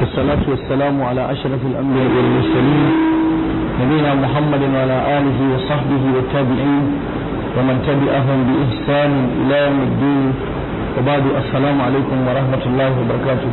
والصلاة والسلام على أشرف الأنبياء والمرسلين نبينا محمد وعلى آله وصحبه والتابعين ومن تبعهم بإحسان إلى يوم الدين وبعد السلام عليكم ورحمة الله وبركاته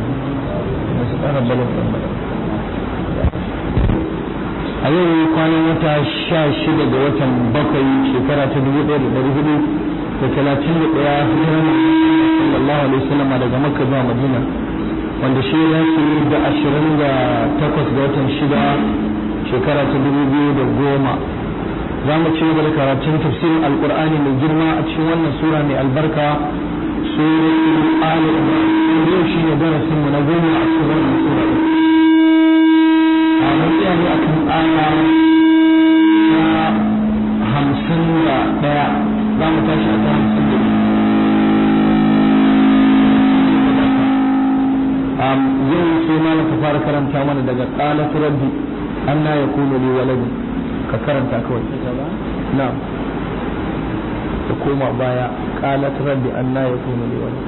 a yau kwanan wata sha shida ga watan bakwai shekara ta dubu ɗaya da ɗari hudu da talatin da ɗaya hijiran sallallahu alaihi wasallam daga makka zuwa madina wanda shi ya ce da ashirin da takwas ga watan shida shekara ta dubu biyu da goma za mu ci gaba da karatun tafsirin alkur'ani mai girma a cikin wannan sura mai albarka suratul ali imran yau shi ne darasin mu na goma a cikin wannan sura a matsaya ne akan aya ta hamsin da ɗaya za mu tashi a ta hamsin da yau sai malam ka fara karanta mana daga qalat rabbi anna yakunu li waladi ka karanta kawai na'am ka koma baya qalat rabbi anna yakunu li waladi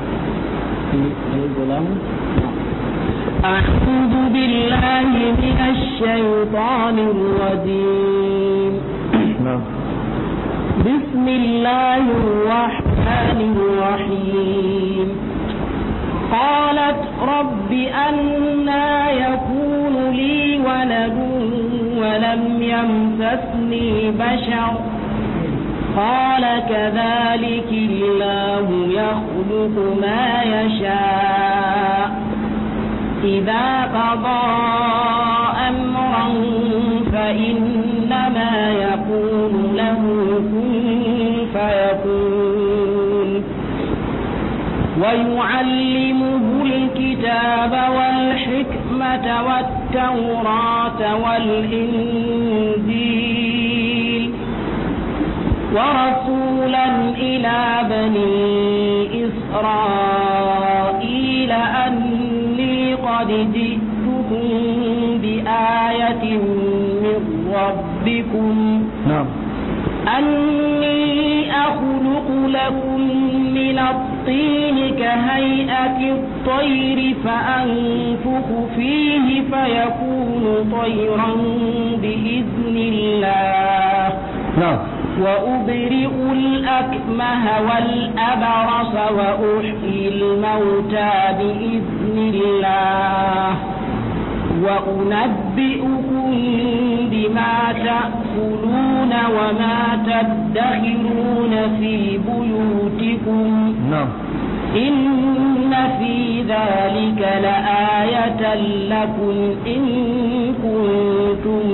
أعوذ بالله من الشيطان الرجيم نعم بسم الله الرحمن الرحيم قالت رب أنا يكون لي ولد ولم يمسسني بشر قال كذلك الله يخلق ما يشاء إذا قضى أمرا فإنما يقول له كن فيكون ويعلمه الكتاب والحكمة والتوراة والإنجيل ورسولا إلى بني إسرائيل أني قد جئتكم بآية من ربكم نعم أني أخلق لكم من الطين كهيئة الطير فأنفخ فيه فيكون طيرا بإذن الله نعم وأبرئ الأكمه والأبرص وأحيي الموتى بإذن الله وأنبئكم بما تأكلون وما تدخرون في بيوتكم نعم إن في ذلك لآية لكم إن كنتم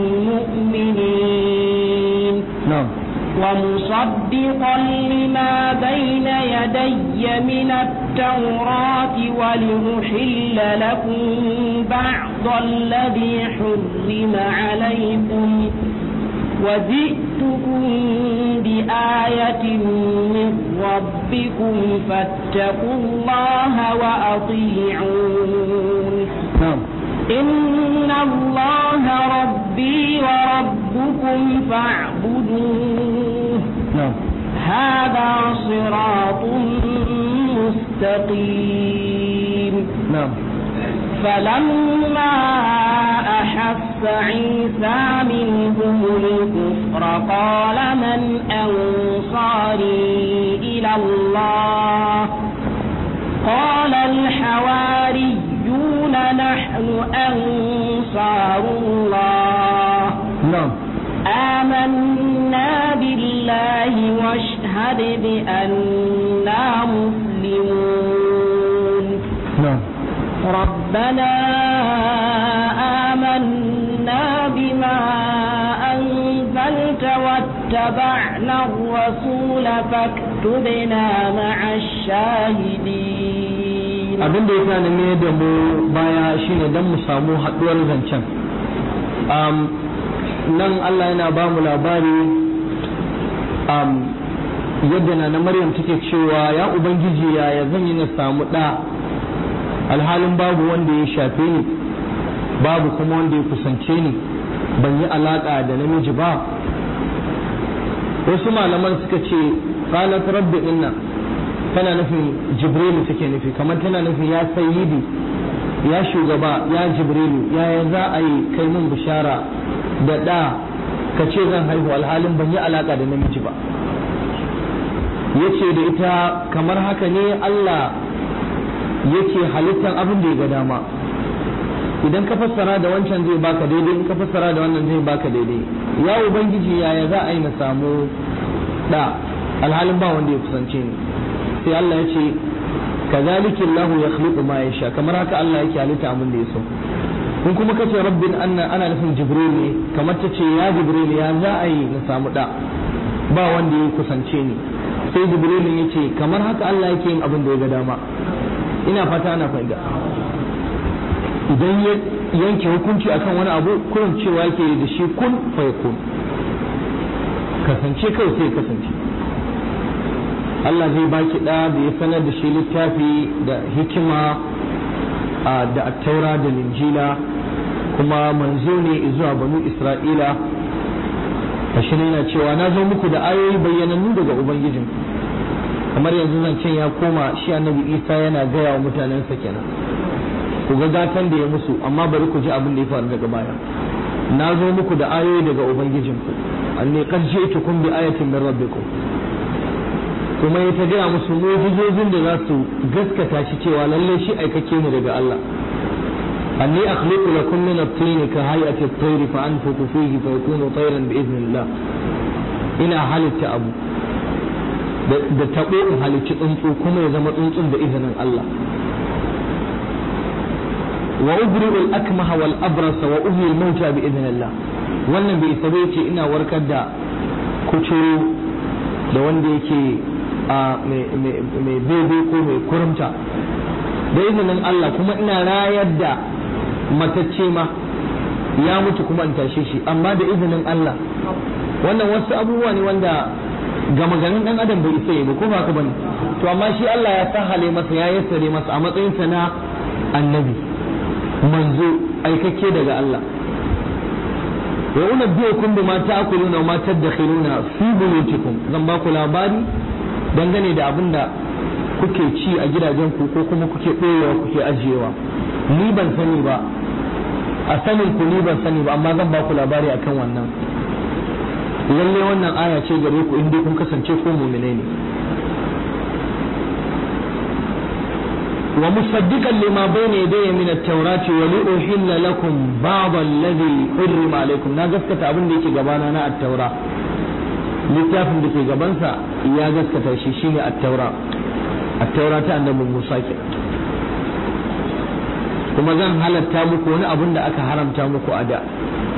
مؤمنين نعم ومصدقا لما بين يدي من التوراة ولأحل لكم بعض الذي حرم عليكم وجئتكم بآية من ربكم فاتقوا الله وأطيعون نعم إن الله ربي وربكم فاعبدوه نعم هذا صراط مستقيم نعم فلما أحس عيسى منهم الكفر قال من أنصاري إلى الله قال الحواريون نحن أنصار الله نعم آمنا بالله واشهد بأننا مسلمون نعم ربنا آمنا بما أنزلت واتبعنا الرسول فاكتبنا مع الشاهدين abin da ya sa na mai da mu baya shine don mu samu haɗuwar zancen um, nan Allah yana ba mu labari um, yadda na na Maryam take cewa ya Ubangiji yaya zan yi na samu ɗa alhalin babu wanda ya shafe ni babu kuma wanda ya kusance ni ban yi alaƙa da namiji ba wasu malaman suka ce qalat rabbi inna tana nufin jibrilu take nufi kamar tana nufin ya sayyidi ya shugaba ya jibrilu yaya za a yi kai mun bishara da ɗa ka ce zan haihu alhalin ban yi alaƙa da namiji ba ya ce da ita kamar haka ne Allah yake halittar abin da ya ga dama idan ka fassara da wancan zai baka daidai in ka fassara da wannan zai baka daidai ya ubangiji yaya za a yi na samu ɗa alhalin ba wanda ya kusance ni sai Allah ya ce kazalika Allah ya khluqu ma yasha kamar haka Allah yake halitta abin da ya so in kuma kace rabbin anna ana nufin jibril ne kamar ta ce ya jibril ya za a yi na samu da ba wanda ya kusance ni sai jibril ya ce kamar haka Allah yake yin abin da ya ga dama ina fata ana fahimta idan ya yanke hukunci akan wani abu kurin cewa yake da shi kun fa yakun kasance kawai sai kasance Allah zai baki ɗa da ya sanar da shi littafi da hikima da attaura da linjila kuma manzo ne zuwa banu isra'ila shi yana cewa na zo muku da ayoyi bayyanannu daga ubangijin kamar yanzu zancen ya koma shi annabi isa yana gaya wa mutanensa kenan ku ga gatan da ya musu amma bari ku ji abin da ya faru daga baya na zo muku da ayoyi daga ubangijinku anni qad ji'tukum bi ayatin min rabbikum kuma ya ta gaya musu mu'jizozin da za su gaskata shi cewa lalle shi aikake ne daga Allah anni akhluqu lakum min at-tin ka hay'ati at-tayr fa anfuku fihi fa yakunu tayran bi idhnillah ina halitta abu da tabo in halicci tsuntsu kuma ya zama tsuntsun da izinin Allah wa ubri'u al-akmaha wal abrasa wa uhyi al-mauta bi idhnillah wannan bai isa ce ina warkar da kucuru da wanda yake a mai bebe ko mai kurumta da izinin Allah kuma ina rayar da matacce ma ya mutu kuma in tashe shi amma da izinin Allah wannan wasu abubuwa ne wanda gama ganin dan adam bai isa ba ko ba ka bane to amma shi Allah ya sahale masa ya yassare masa a matsayin sa na annabi manzo aikakke daga Allah wa unabbiukum bima ta'kuluna wa ma tadakhiruna fi buyutikum zan ba ku labari dangane da abin da kuke ci a gidajenku ko kuma kuke ɗorewa kuke ajiyewa ni ban sani ba a sanin ku ni ban sani ba amma zan ba ku labari akan wannan lalle wannan aya ce gare ku in dai kun kasance ko mu'mine ne wa musaddiqan lima bayna yadayya min at-taurati wa li uhilla lakum ba'd alladhi hurrima alaykum na gaskata abin da yake gabana na at-taura littafin da ke gabansa ya gaskata shi shine at-taura at-taura ta annabi Musa ke kuma zan halatta muku wani abin da aka haramta muku a da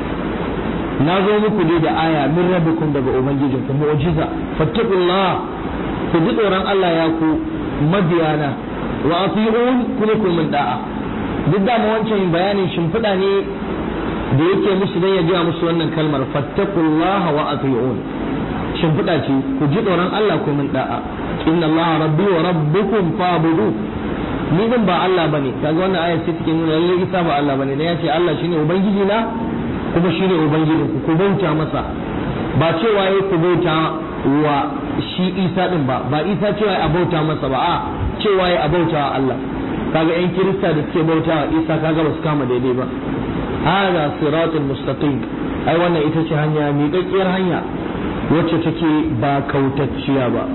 na zo muku dai da aya min rabbikum daga ubangijinku mu'jiza fattaqullah ku ji tsoron Allah ya ku mabiyana wa ati'un kuma ku min da'a duk da wancan bayanin shimfiɗa ne da yake musu dan ya gaya musu wannan kalmar fattaqullah wa ati'un shimfiɗa ce ku ji tsoron Allah ku min da'a inna Allah rabbi wa rabbukum fa'budu ni din ba Allah bane kaga wannan ayar ce take nuna lalle Isa ba Allah bane dan ya ce Allah shine ubangiji na kuma shine ubangiji ku ku bauta masa ba cewa yayi ku bauta wa shi Isa din ba ba Isa cewa a bauta masa ba a cewa yayi a bauta wa Allah kaga yan kirista da suke bauta wa Isa kaga ba su kama daidai ba hada siratul mustaqim ai wannan ita ce hanya miƙaƙƙiyar hanya wacce take ba kautacciya ba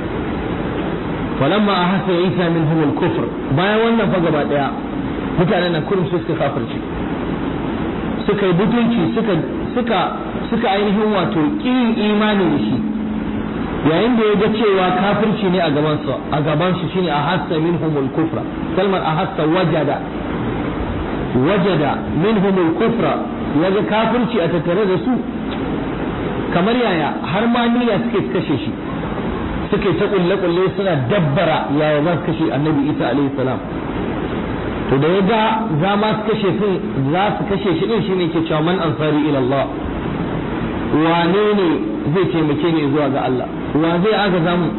falamma ahassa isa minhum al-kufr bayan wannan fa gaba daya mutanen nan kurum suka kafirci suka yi butunci suka suka suka ainihin wato kin imani da shi yayin da ya ga cewa kafirci ne a gaban su a gaban su shine ahassa minhum al-kufra kalmar ahassa wajada wajada minhum al-kufra yaga kafirci a tattare da su kamar yaya har ma niyya suke kashe shi suke ta kulle kulle suna dabbara yaya za su kashe annabi isa alaihi salam to da ya ga za ma su kashe sun za su kashe shi din shine ke cewa man ansari ila Allah wane ne zai taimake ni zuwa ga Allah wa zai aka zamu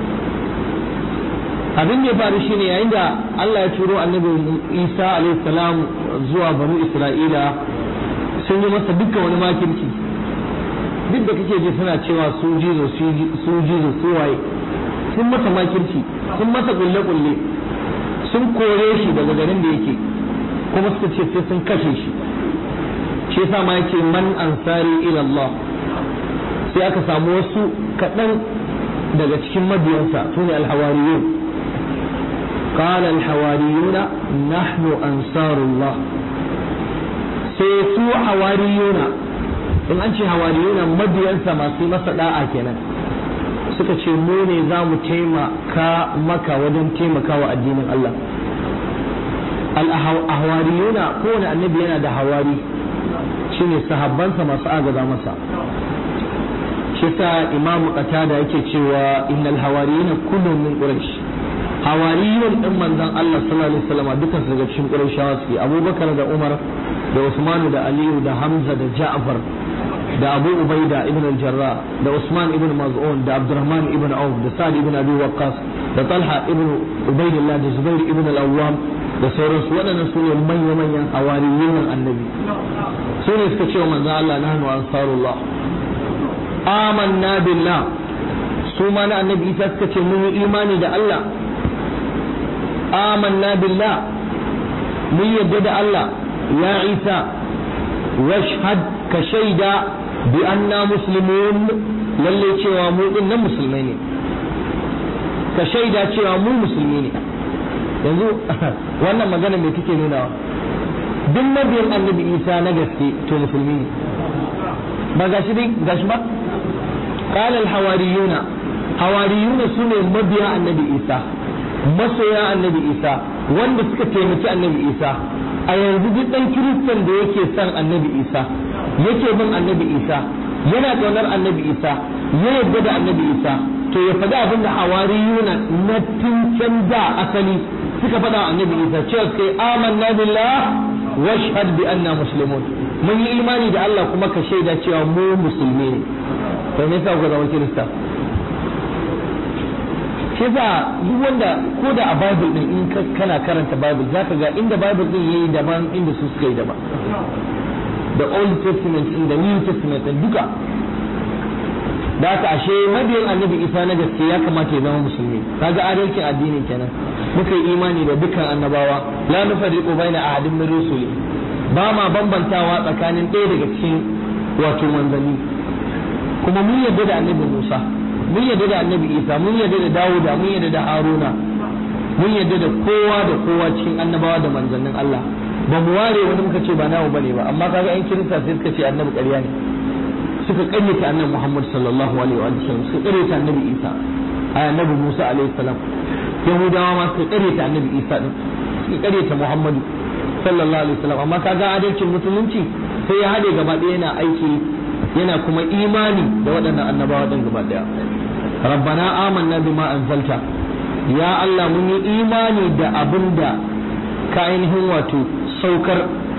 abin da ya faru shine yayin da Allah ya turo annabi Isa alaihi salam zuwa banu Isra'ila sun yi masa dukkan wani makirci duk da kake ji suna cewa su jizo su jizo su waye sun masa makirci sun masa kulle kulle sun kore shi daga garin da yake kuma suka ce sai sun kashe shi shi yasa ma yake man ansari ila Allah sai aka samu wasu kaɗan daga cikin mabiyansa su ne alhawariyun قال الحواريون نحن أنصار الله سيسو حواريون in an ce hawariyuna mabiyansa masu masa da'a kenan suka ce mu ne za mu taimaka maka wajen taimaka wa addinin Allah al-hawariyuna kowane annabi yana da hawari shine sahabbansa masu agaza masa shi sa imamu qatada yake cewa innal hawariyuna kullum min quraish hawariyun din manzon Allah sallallahu alaihi wasallam dukkan su daga cikin qurayshawa suke abubakar da umar da usmanu da aliyu da hamza da ja'far da abu ubaida ibn al-jarrah da usman ibn maz'un da abdurrahman ibn auf da sa'd ibn abi waqqas da talha ibn ubaidillah da zubair ibn al-awwam da sauransu waɗannan su ne manya-manyan hawariyun annabi su ne suka ce wa manzon Allah nahnu ansarullah amanna billah su ma na annabi isa suka ce mun yi imani da Allah amanna billah mun yadda da Allah ya isa washhad ka shaida bi anna muslimun lalle cewa mu din nan musulmai ne ka shaida cewa mu musulmi ne yanzu wannan magana me take nunawa duk mabiyan annabi isa na gaske to musulmi ne ba gashi dai gashi ba قال الحواريون حواريون سنة مبيا النبي إيسى masoya annabi isa wanda suka taimaki annabi isa a yanzu duk dan kiristan da yake son annabi isa yake bin annabi isa yana ƙaunar annabi isa ya yarda da annabi isa to ya faɗi abin da hawariyuna na tun da asali suka faɗa wa annabi isa cewa kai amanna billah washhad bi anna muslimun mun yi imani da Allah kuma ka shaida cewa mu musulmi ne to me yasa ku zama kirista shi yasa duk wanda ko da a bible din in kana karanta bible zaka ga inda bible din yayi daban inda su suka yi daban the old testament in the new testament din duka da haka ashe mabiyan annabi isa na gaske ya kamata ya zama musulmi kaga adalcin addini kenan muka yi imani da dukkan annabawa la nufarriqu baina ahadin min rusuli ba ma bambantawa tsakanin ɗaya daga cikin wato manzanni kuma mun yarda da annabi Musa mun yarda da annabi Isa mun yarda da Dawuda mun yarda da Haruna mun yarda da kowa da kowa cikin annabawa da manzannin Allah ba mu ware wani muka ce ba nawo bane ba amma kaga yan kirista sai suka ce annabi ƙarya ne suka ƙaryata annabi Muhammad sallallahu alaihi wa sallam suka ƙaryata annabi Isa ai annabi Musa alaihi salam Yahudawa ma suka ƙaryata annabi Isa din suka ƙaryata Muhammadu sallallahu alaihi wasallam amma kaga adalcin musulunci sai ya hade gaba ɗaya yana aiki yana kuma imani da waɗannan annabawa ɗin gaba ɗaya rabbana amanna bima anzalta ya Allah mun yi imani da abin da ka ainihin wato saukar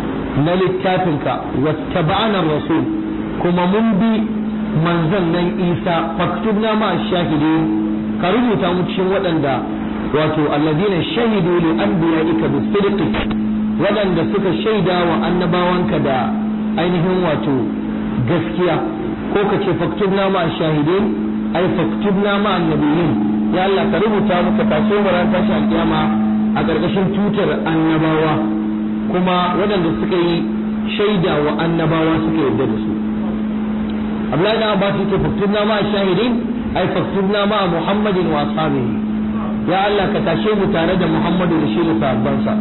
na littafinka wattaba'ana rasul kuma mun bi manzon nan Isa faktubna ma shahidin ka rubuta mu cikin waɗanda wato alladina shahidu li anbiya'ika bisidqi waɗanda suka shaida wa annabawanka da ainihin wato gaskiya ko ka ce faktubna ma shahidin ai faktubna ma annabiyin ya Allah ka rubuta muka taso mu ran tashi alkiyama a ƙarƙashin tutar annabawa kuma waɗanda suka yi shaida wa annabawa suka yarda da su Abdullahi dan Abbas yake faktubna ma shahidin ai faktubna ma Muhammadin wa ashabihi ya Allah ka tashe mu tare da Muhammadu da shi da sahabbansa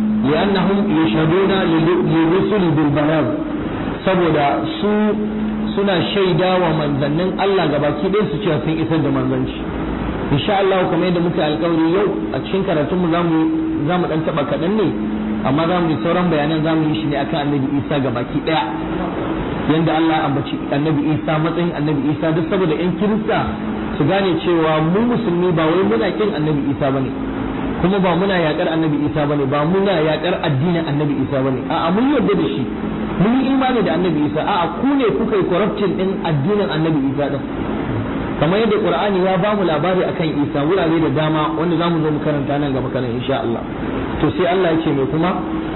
لأنهم يشهدون للرسل بالبلاغ saboda su suna shaida wa manzannin Allah gabaki ɗaya su cewa sun isar da manzanci insha Allah kamar yadda muka alƙawari yau a cikin karatun mu zamu zamu dan taba kaɗan ne amma zamu yi sauran bayanan zamu yi shi ne akan annabi Isa gabaki ɗaya yanda Allah ya ambaci annabi Isa matsayin annabi Isa duk saboda ƴan kirista su gane cewa mu musulmi ba wai muna kin annabi Isa bane kuma ba muna yakar annabi isa bane ba muna yakar addinin annabi isa bane a'a mun yarda da shi mun yi imani da annabi isa a'a ku ne kuka yi corruption din addinin annabi isa din kamar yadda qur'ani ya ba mu labari akan isa wurare da dama wanda zamu zo mu karanta nan gaba kana insha Allah to sai Allah ya ce mai kuma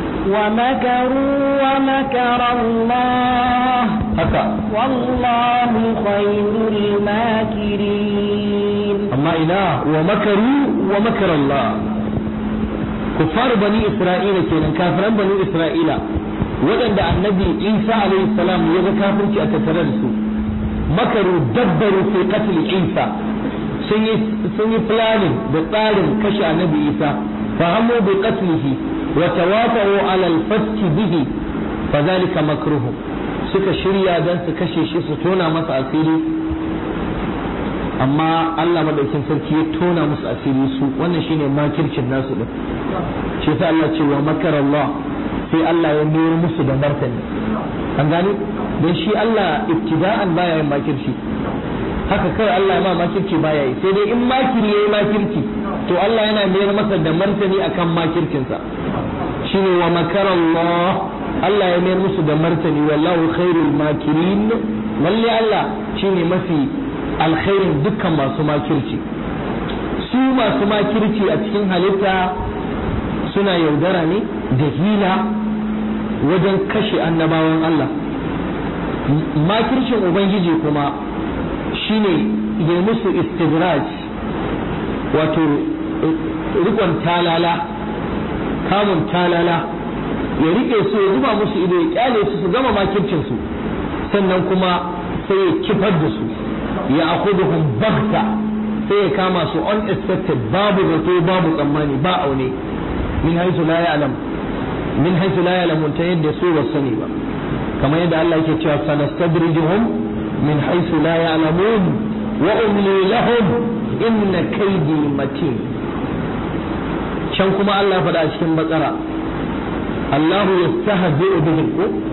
ومكروا ومكر الله haka والله خير الماكرين amma ina wa makaru wa makar Allah kuffar bani isra'ila kenan kafiran bani isra'ila waɗanda annabi isa alaihi salam ya ga kafirci a tattare da su makaru dabbaru fi qatl isa sun yi sun yi planning da tsarin kashe annabi isa fa hamu bi qatlihi wa tawafa'u ala al-fath bihi fa zalika makruhu suka shirya dan su kashe shi su tona masa asiri amma Allah madaukin sarki ya tona musu asiri su wannan shine makircin nasu din shi yasa Allah ce wa makara Allah sai Allah ya mayar musu da martani an gane don shi Allah ibtida'an baya yin makirci haka kai Allah ya ma makirci baya yi sai dai in makiri yayi makirci to Allah yana mayar masa da martani akan makircinsa shine wa makara Allah Allah ya mayar musu da martani wallahu khairul makirin lalle Allah shine mafi alkhairin dukkan masu makirci su masu makirci a cikin halitta suna yaudara ne da hila wajen kashe annabawan Allah makircin ubangiji kuma shine ya musu istidraj wato rikon talala kamun talala ya rike su ya zuba musu ido ya kyale su su gama makircin su sannan kuma sai ya kifar da su ya akuduhum bagta sai ya kama su unexpected babu zato babu tsammani ba aune min haisu la ya'lam min haisu la ya'lamun ta yadda su ba sani ba kamar yadda Allah yake cewa sanastadrijuhum min haisu la ya'lamun wa umli lahum inna kaydi matin can kuma Allah faɗa a cikin bakara Allahu yastahzi'u bihim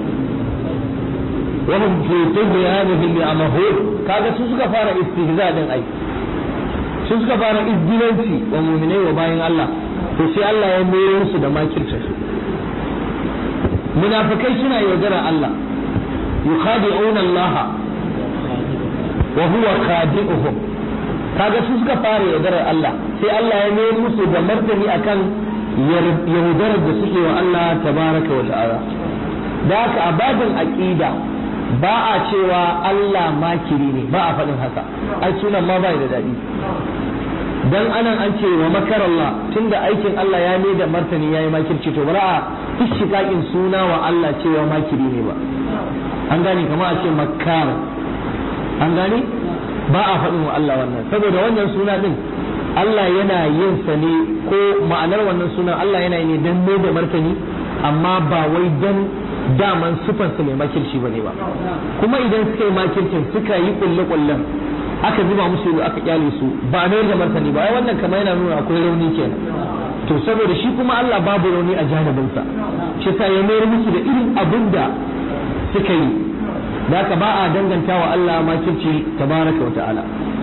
wa hum fi tughyanihim ya'mahun kaga su suka fara istihza din ai su suka fara izdilanci wa mu'minai wa bayan Allah to sai Allah ya mayar musu da makircin su munafikai suna yaudara Allah yukhadi'una Allah wa huwa khadi'uhum kaga su suka fara yaudarar Allah sai Allah ya mayar musu da martani akan yaudarar da suke wa Allah tabaraka wa ta'ala da haka a babin aqida ba a cewa Allah makiri ne ba a faɗin haka ai sunan ma bai da daɗi dan anan an ce wa makar Allah tunda aikin Allah ya ne da martani yayi makirci to bara a ishtiqaqin suna wa Allah cewa makiri ne ba an gane kamar a ce makkar an gane ba a faɗin wa Allah wannan saboda wannan suna din Allah yana yin sa ne ko ma'anar wannan suna Allah yana yi ne dan ne da martani amma ba wai dan daman sufansu mai makirci bane ba kuma idan suka yi makircin suka yi kulle kullen aka zuba musu ido aka kyale su ba a mayar da martani ba ai wannan kamar yana nuna akwai rauni kenan to saboda shi kuma Allah babu rauni a janibinsa shi sa ya mayar musu da irin abin da suka yi da haka ba a danganta wa Allah makirci tabaraka wa ta'ala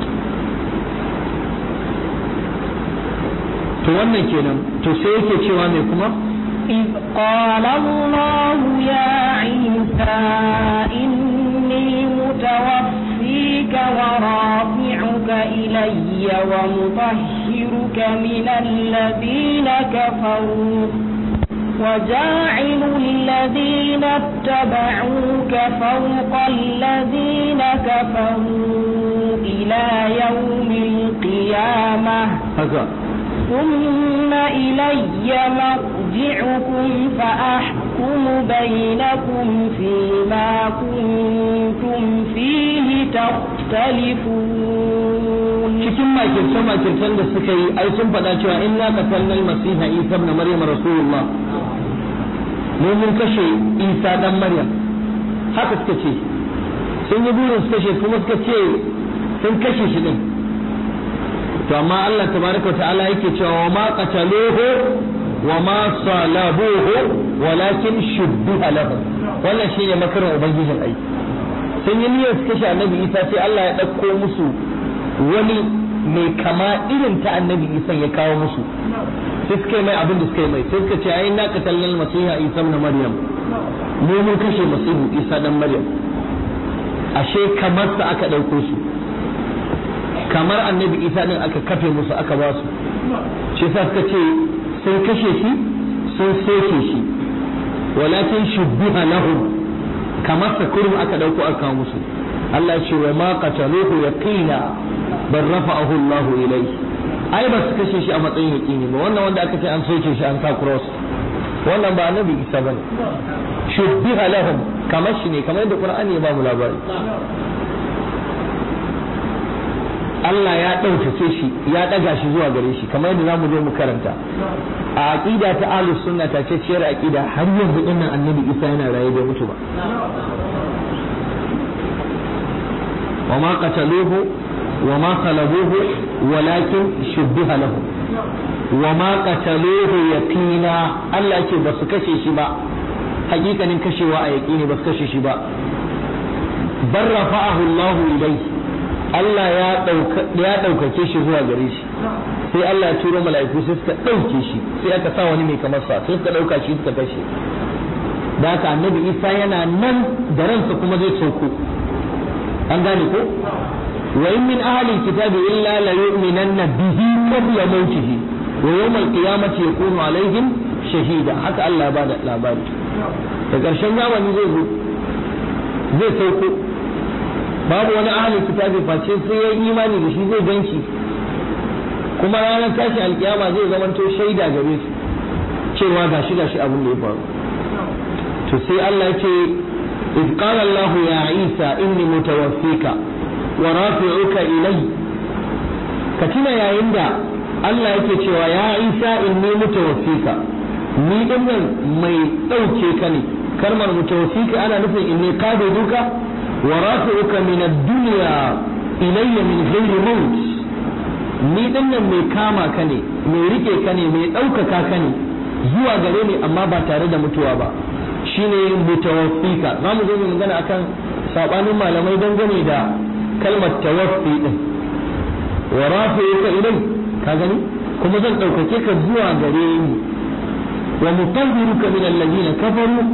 to wannan kenan to sai yake cewa mai kuma إذ قال الله يا عيسى إني متوفيك ورافعك إلي ومطهرك من الذين كفروا وجاعل الذين اتبعوك فوق الذين كفروا إلى يوم القيامة haka ثم إلي مرجعكم فأحكم بينكم فيما كنتم فيه تختلفون cikin makirce makircen da suka yi ai sun faɗa cewa inna qatalna al-masiha isa ibn maryam rasulullah mu mun kashe isa dan maryam haka suka ce sun yi burin su kashe kuma suka ce sun kashe shi din to amma Allah tabaraka wa ta'ala yake cewa wa ma qataluhu wa ma salabuhu walakin shubbiha lahu wannan shine makarin ubangijin ai sun yi niyyar su kashe annabi isa sai Allah ya ɗauko musu wani mai kama irin ta annabi isa ya kawo musu sai suka yi mai abin da suka yi mai sai suka ce ai na qatalna masiha isa ibn maryam mu mun kashe masihu isa dan maryam ashe kamar sa aka ɗauko su kamar annabi isa din aka kafe musu aka ba su shi yasa suka ce sun kashe shi sun soke shi walakin shubbiha lahum kamar sa kurum aka dauko aka kawo musu Allah ya ce wa ma qataluhu yaqina bal rafa'ahu Allah ilayhi ai ba su kashe shi a matsayin yaƙini ba wannan wanda aka ce an soke shi an sa cross wannan ba annabi isa ba ne shubbiha lahum kamar shi ne kamar yadda qur'ani ya ba mu labari Allah ya ɗaukace shi ya ɗaga shi zuwa gare shi kamar yadda zamu zo mu karanta a aqida ta ahlus sunna ta ce ciyar aqida har yanzu dinnan annabi isa yana raye bai mutu ba wa ma qataluhu wa ma salabuhu walakin shubbiha lahum wa ma qataluhu yaqina Allah ce ba su kashe shi ba hakikanin kashewa a yaqini ba su kashe shi ba bar rafa'ahu Allah ilayhi Allah ya dauka ya daukake shi zuwa gare shi sai Allah ya turo mala'iku sai suka dauke shi sai aka sa wani mai kamar sa sai suka dauka shi suka kashe da haka annabi Isa yana nan da ransa kuma zai sauko an gane ko wa in min ahli kitabi illa la yu'minanna bihi qabla mawtihi ويوم القيامة يكون عليهم شهيدا haka Allah ba da labari da ƙarshen zamani zai zo zai sauko babu wani ahalin kitabi face sai ya yi imani da shi zai ganci kuma ranar tashi alkiyama zai zamanto shaida gare su cewa gashi gashi abin da ya faru to sai Allah ya ce إذ قال الله يا عيسى إني متوفيك ورافعك إلي كتنا يا عند Allah yake cewa ya Isa inni mutawaffika ni din nan mai ɗauke ka ne kalmar mutawaffika ana nufin inni qabiduka wa rafi'uka min ad-dunya ilayya min ghairi maut ni din nan mai kama ka ne mai rike ka ne mai ɗaukaka ka ne zuwa gare ni amma ba tare da mutuwa ba shine mutawaffika za mu zo mu magana akan sabanin malamai dangane da kalmar tawaffi din wa rafi'uka ilayya ka gani kuma zan ɗaukake ka zuwa gare ni wa mutahhiruka min alladhina kafaru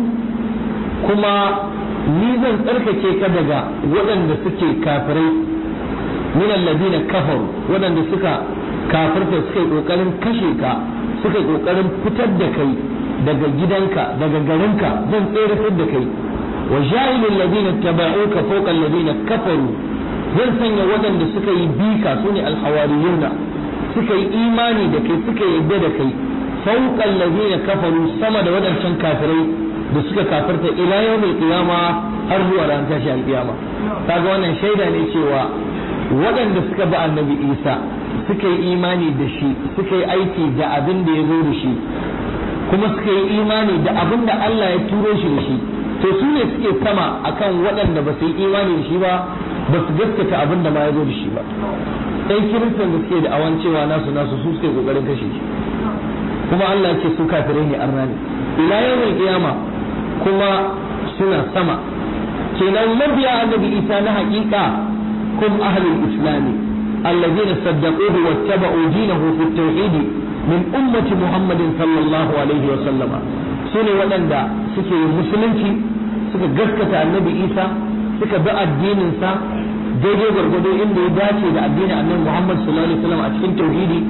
kuma ni zan tsarkake ka daga waɗanda suke kafirai min alladhina kafaru waɗanda suka kafirta suka yi kokarin kashe ka suka yi kokarin fitar da kai daga gidanka daga garinka zan tsere da kai wa ja'ilul ladina tabauka fawqa alladhina kafaru zan sanya waɗanda suka yi bika sune alhawariyuna suka yi imani da kai suka yarda da kai fauqal ladina kafaru sama da wadancan kafirai da suka kafirta ila yawmil qiyama har zuwa ran tashi alqiyama kaga wannan shaida ne cewa waɗanda suka bi annabi Isa suka yi imani da shi suka yi aiki da abin da ya zo da shi kuma suka yi imani da abin da Allah ya turo shi da shi to su ne suke sama akan waɗanda ba su yi imani da shi ba ba su gaskata abin da ma ya zo da shi ba ɗan kiristan da suke da awan cewa nasu nasu su suke kokarin kashe shi kuma Allah ce su kafirai ne arna ne ila yawmin qiyama kuma suna sama kenan mabiya annabi Isa na haƙiƙa kum ahlul islami الذين صدقوه واتبعوا دينه في التوحيد من أمة محمد صلى الله عليه وسلم سنة ولندا سكي مسلمتي سكي قسكة النبي إيسى سكي بقى الدين إنسان daidai gwargwado inda ya dace da addinin annabi Muhammad sallallahu alaihi wasallam a cikin tauhidi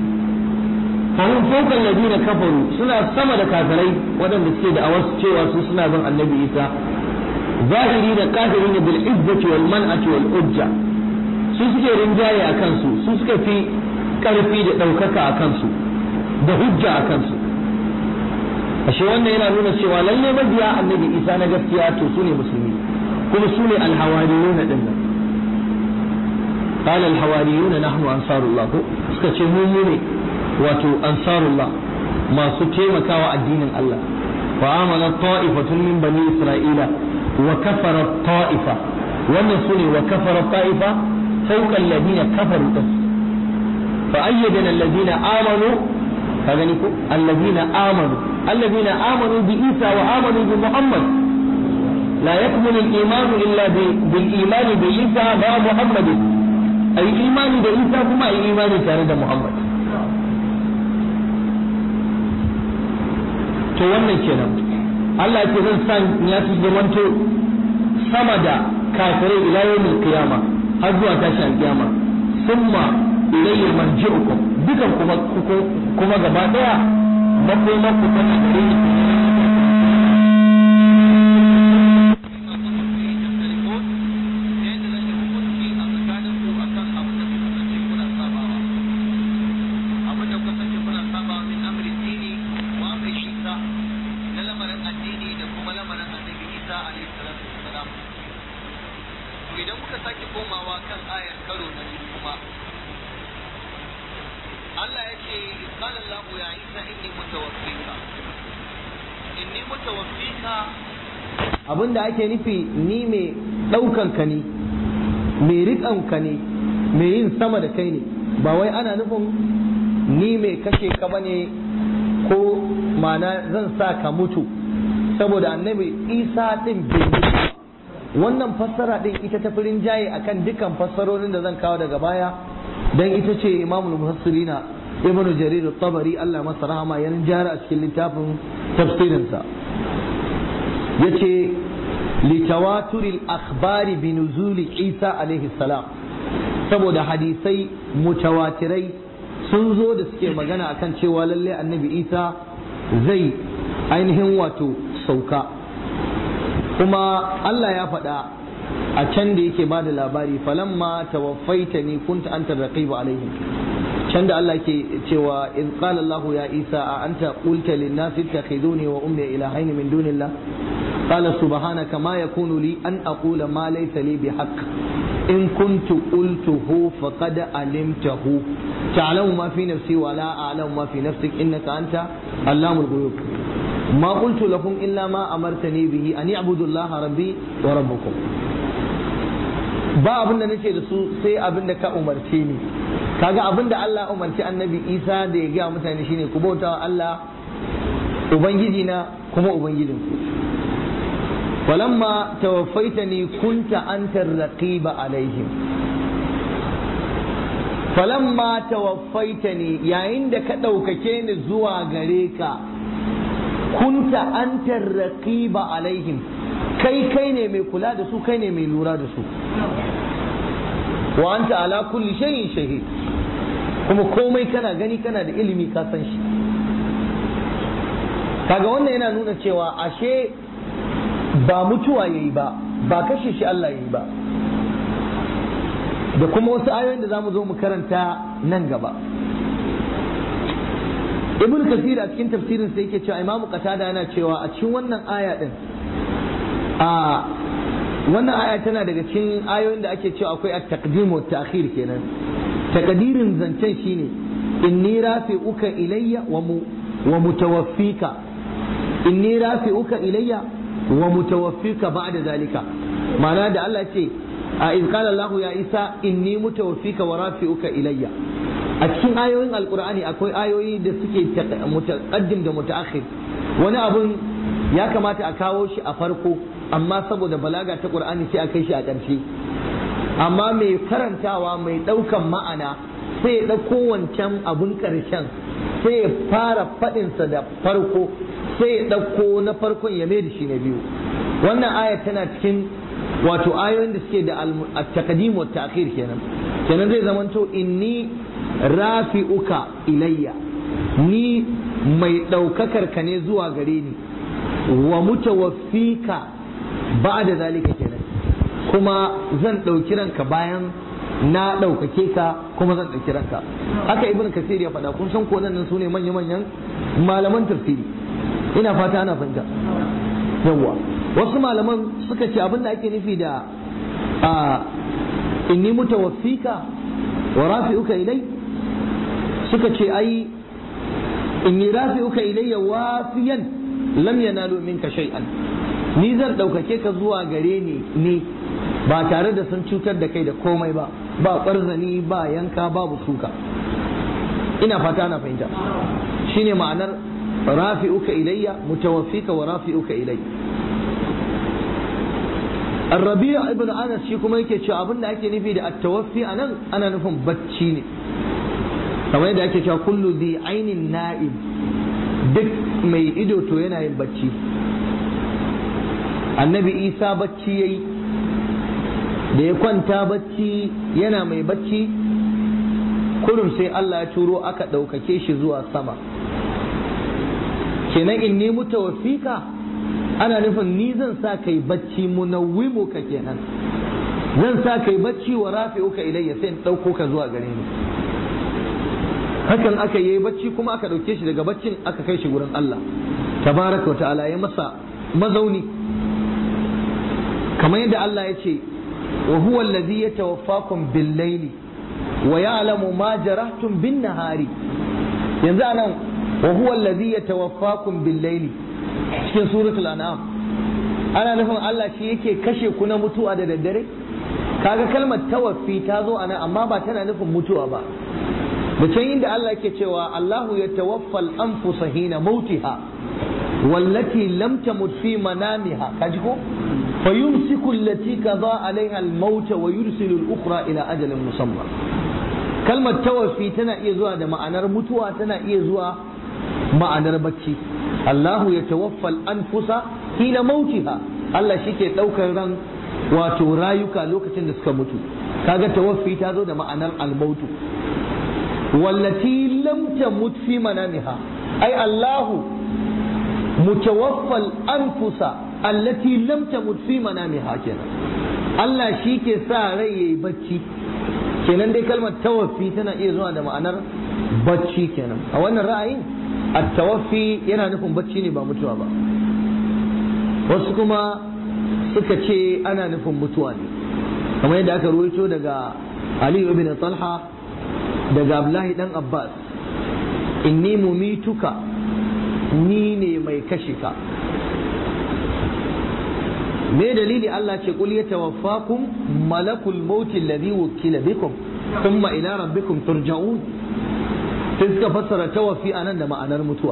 fahim fawqal ladina kafaru suna sama da kafirai waɗanda suke da awasu cewa su suna bin annabi Isa zahiri da kafirin bil izzati wal man'ati wal ujja su suke rinjaye a kansu su suka fi karfi da ɗaukaka a kansu da hujja a kansu ashe wannan yana nuna cewa lalle mabiya annabi Isa na gaskiya to su ne musulmi kuma su ne alhawariyuna din nan قال الحواريون نحن أنصار الله suka ce mu mu ne wato ansarullah masu taimakawa addinin Allah fa amana ta'ifatun min bani isra'ila wa kafara ta'ifa wannan sune wa kafara ta'ifa fawqa alladhina kafaru din fa ayyadana alladhina amanu ka gani ko alladhina amanu alladhina amanu bi Isa wa amanu bi Muhammad لا يكمل الإيمان إلا بالإيمان بعيسى مع محمد a yi imani da isa kuma a yi imani tare da muhammad to wannan kenan Allah ce zan san ya su zamanto sama da kafirai ila yawmil qiyama har zuwa tashi alkiyama summa ilayya marji'ukum dukan kuma kuma gaba daya makoman ku tana gare ni lamarin annabi Isa alaihi salatu wassalam to idan muka sake komawa kan ayar karo na biyu kuma Allah ya ce qala Allah ya Isa inni mutawaffika inni mutawaffika abinda ake nufi ni mai ɗaukan ka ne mai riƙan ka ne mai yin sama da kai ne ba wai ana nufin ni mai kashe ka bane ko mana zan sa ka mutu saboda annabi isa din bai mutu wannan fassara din ita ta firin jaye akan dukkan fassarorin da zan kawo daga baya dan ita ce imamul muhassirina ibnu jarir at-tabari Allah masa rahama ya jara a cikin littafin tafsirinsa yace litawaturil akhbari bi nuzuli isa alaihi salam saboda hadisai mutawatirai sun zo da suke magana akan cewa lalle annabi isa zai ainihin wato sauka kuma Allah ya faɗa a can da yake bada labari falamma tawaffaita ni kunta anta raqiba alaihim can da Allah ke cewa in qala Allah ya Isa a anta qulta lin nas ittakhiduni wa ummi ilahaini min dunillah qala subhanaka ma yakunu li an aqula ma laysa li bihaqq in kuntu qultuhu faqad alimtahu ta'lamu ma fi nafsi wa la a'lamu ma fi nafsik innaka anta allamul ghuyub ما قلت لكم إلا ما أمرتني به أن يعبدوا الله ربي وربكم ba abin da nake da su sai abin da ka umarce ni kaga abin da Allah umarci annabi Isa da ya gaya mutane shine ku bauta wa Allah ubangiji na kuma ubangijin ku walamma tawaffaitani kunta anta raqiba alaihim falamma tawaffaitani yayin da ka ɗaukake ni zuwa gare ka kunta anta raqiba alaihim kai kai ne mai kula da su kai ne mai lura da su wa anta ala kulli shay'in shahid kuma komai kana gani kana da ilimi ka san shi kaga wannan yana nuna cewa ashe ba mutuwa yayi ba ba kashe shi Allah yayi ba da kuma wasu ayoyin da zamu zo mu karanta nan gaba ibn kasir a cikin tafsirin sai yake cewa imamu qatada yana cewa a cikin wannan aya din a wannan aya tana daga cikin ayoyin da ake cewa akwai at-taqdim wa ta'khir kenan takadirin zancen shine inni rafi'uka ilayya wa mu wa mutawaffika inni rafi'uka ilayya wa mutawaffika ba'da zalika ma'ana da Allah ce a in qala Allah ya Isa inni mutawaffika wa rafi'uka ilayya a cikin ayoyin alkur'ani akwai ayoyi da suke mutaqaddim da mutaakhir wani abun ya kamata a kawo shi a farko amma saboda balaga ta qur'ani sai a kai shi a ƙarshe amma mai karantawa mai ɗaukan ma'ana sai ya ɗauko wancan abun ƙarshen sai ya fara faɗinsa da farko sai ya ɗauko na farkon ya mai da shi na biyu wannan aya tana cikin wato ayoyin da suke da at-taqdim wa ta'khir kenan kenan zai zamanto inni rafi'uka ilayya ni mai ɗaukakar ka ne zuwa gare ni wa mutawaffika ba'da zalika kenan kuma zan ɗauki ranka bayan na ɗaukake ka kuma zan ɗauki ranka haka ibn kasir ya faɗa kun san ko nan su ne manya-manyan malaman tafsiri ina fata ana fahimta yawwa wasu malaman suka ce abin da ake nufi da a inni mutawaffika wa rafi'uka ilai suka ce ai inni rafi'uka ilayya wafiyan lam yanalu minka shay'an ni zan ɗaukake ka zuwa gare ni ne ba tare da sun cutar da kai da komai ba ba ƙwarzani ba yanka babu suka ina fata na fahimta shine ma'anar rafi'uka ilayya mutawaffika wa rafi'uka ilayya الربيع ابن انس shi kuma yake cewa abin da ake nufi da at-tawaffi anan ana nufin bacci ne kamar yadda ake cewa kullu dhi ainin na'im duk mai ido to yana yin bacci annabi isa bacci yayi da ya kwanta bacci yana mai bacci kurum sai Allah ya turo aka ɗaukake shi zuwa sama kenan in ni mutawaffika ana nufin ni zan sa kai bacci munawwimuka kenan zan sa kai bacci wa rafi'uka ilayya sai in ɗauko ka zuwa gare ni hakan aka yi bacci kuma aka ɗauke shi daga baccin aka kai shi wurin Allah tabaraka wa ta'ala ya masa mazauni kamar yadda Allah ya ce wa huwa allazi yatawaffakum bil laili wa ya'lamu ma jarahtum bin nahari yanzu anan wa huwa allazi yatawaffakum bil laili cikin suratul an'am ana nufin Allah shi yake kashe ku na mutuwa da daddare kaga kalmar tawaffi ta zo anan amma ba tana nufin mutuwa ba da can inda Allah yake cewa Allahu yatawaffal anfusa hina mautiha wallati lam tamut fi manamiha kaji ko فيمسك التي قضى عليها الموت ويرسل الأخرى إلى أجل مسمى كلمة توفي تنا إيزوا ده معنى متوى تنا إيزوا معنى بكي الله يتوفى الأنفس حين موتها الله شيكي لو كان wato rayuka lokacin da suka mutu kaga tawaffi ta zo da ma'anar almautu wallati lam tamut fi manamiha ai Allahu mutawaffal anfusa allati lam tamut fi manamiha kenan Allah shi ke sa rai yayi bacci kenan dai kalmar tawaffi tana iya zuwa da ma'anar bacci kenan a wannan ra'ayin at-tawaffi yana nufin bacci ne ba mutuwa ba wasu kuma suka ce ana nufin mutuwa ne kamar yadda aka ruwaito daga Ali ibn Talha daga Abdullahi dan Abbas inni mumituka ni ne mai kashe ka me dalili Allah ce kul yatawaffakum malakul maut alladhi wukila bikum thumma ila rabbikum turja'un sai suka fassara tawaffi anan da ma'anar mutuwa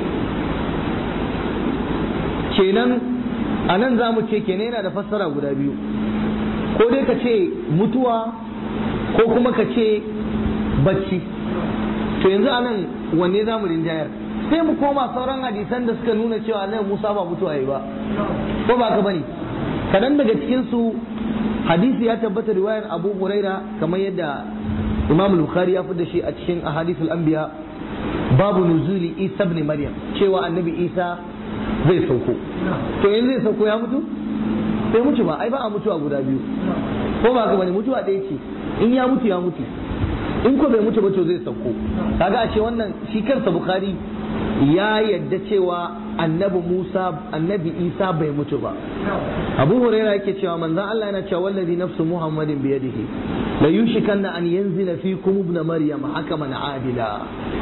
kenan anan za mu ce kenan yana da fassara guda biyu ko dai ka ce mutuwa ko kuma ka ce bacci to yanzu anan wanne za mu rinjayar sai mu koma sauran hadisan da suka nuna cewa Annabi Musa ba mutuwa yi ba ko ba ka bane kadan daga cikin su hadisi ya tabbata riwayar Abu Huraira kamar yadda Imam Bukhari ya da shi a cikin ahadithul anbiya babu nuzuli Isa ibn Maryam cewa Annabi Isa zai sauko to yanzu zai sauko ya mutu sai mutu ba ai ba a mutuwa guda biyu ko ba ka bane mutuwa ɗaya ce in ya mutu ya mutu in ko bai mutu ba to zai sauko kaga a ce wannan shi kansa Bukhari ya yadda cewa annabi Musa annabi Isa bai mutu ba Abu Huraira yake cewa manzon Allah yana cewa wallazi nafsu Muhammadin bi yadihi la yushikanna an yanzila fikum ibn Maryam hakaman adila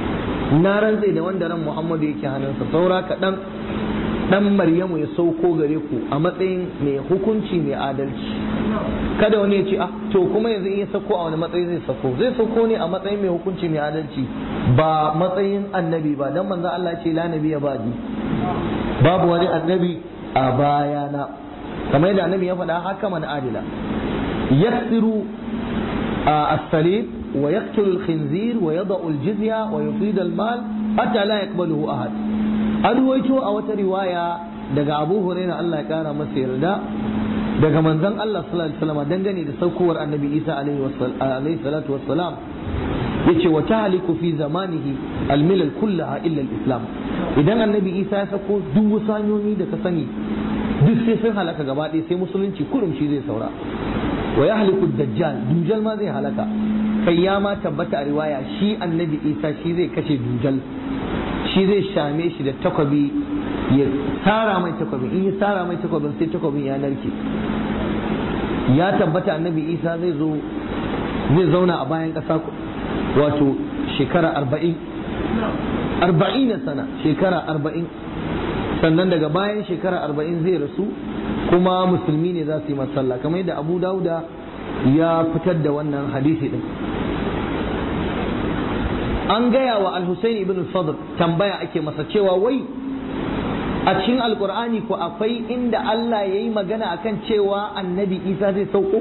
na rantse da wanda ran Muhammadu yake hannunsa saura kaɗan dan Maryamu ya sauko gare ku a matsayin mai hukunci mai adalci kada wani ya ce ah to kuma yanzu in ya sauko a wani matsayi zai sauko zai sauko ne a matsayin mai hukunci mai adalci ba matsayin annabi ba dan manzo Allah ce la nabiyya ba'di babu wani annabi a bayana kamar yadda annabi ya faɗa haka man adila yaksiru as-salib wa yaqtulu al-khinzir wa yada'u al-jizya wa yufid al-mal hatta la yaqbaluhu ahad an ruwaito a wata riwaya daga Abu Hurairah Allah ya kara masa yarda daga manzon Allah sallallahu alaihi wasallam dangane da saukowar Annabi Isa alaihi salatu wassalam yace wa tahliku fi zamanihi al-milal kullaha illa al-islam idan Annabi Isa ya sako duk wasu hanyoyi da ka sani duk sai sun halaka gaba ɗaya sai musulunci kurum shi zai saura wa yahliku dajjal dujal ma zai halaka kai ya ma tabbata a riwaya shi Annabi Isa shi zai kashe dujal shi zai shame shi da takwabi ya tsara mai takwabin in ya tsara mai takwabin sai takwabin ya narke ya tabbata annabi isa zai zo zai zauna a bayan ƙasa wato shekara arba'in arba'in na sana shekara arba'in sannan daga bayan shekara arba'in zai rasu kuma musulmi ne za su yi masalla kamar yadda abu dauda ya fitar da wannan hadisi din an gaya wa al-Husayn ibn Fadl tambaya ake masa cewa wai a cikin alkur'ani ko akwai inda Allah ya yi magana akan cewa annabi Isa zai sauko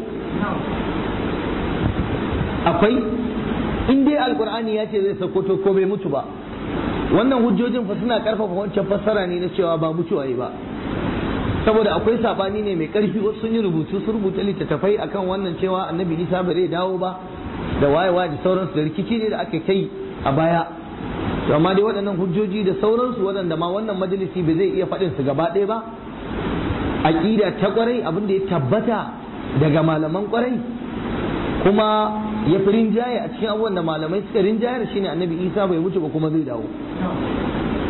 akwai in dai alkur'ani ya ce zai sauko to ko bai mutu ba wannan hujjojin fa suna karfafa wancan fassara ne na cewa ba mutuwa yi ba saboda akwai sabani ne mai karfi wasu sun yi rubutu sun rubuta littattafai akan wannan cewa annabi Isa ba zai dawo ba da wayewa da sauransu da rikici ne da aka kai a baya to amma dai waɗannan hujjoji da sauransu waɗanda ma wannan majalisi bai zai iya faɗin su gaba ɗaya ba aƙida ta ƙwarai abin da ya tabbata daga malaman ƙwarai kuma ya fi rinjaye a cikin abubuwan da malamai suka rinjayar shine annabi isa bai mutu ba kuma zai dawo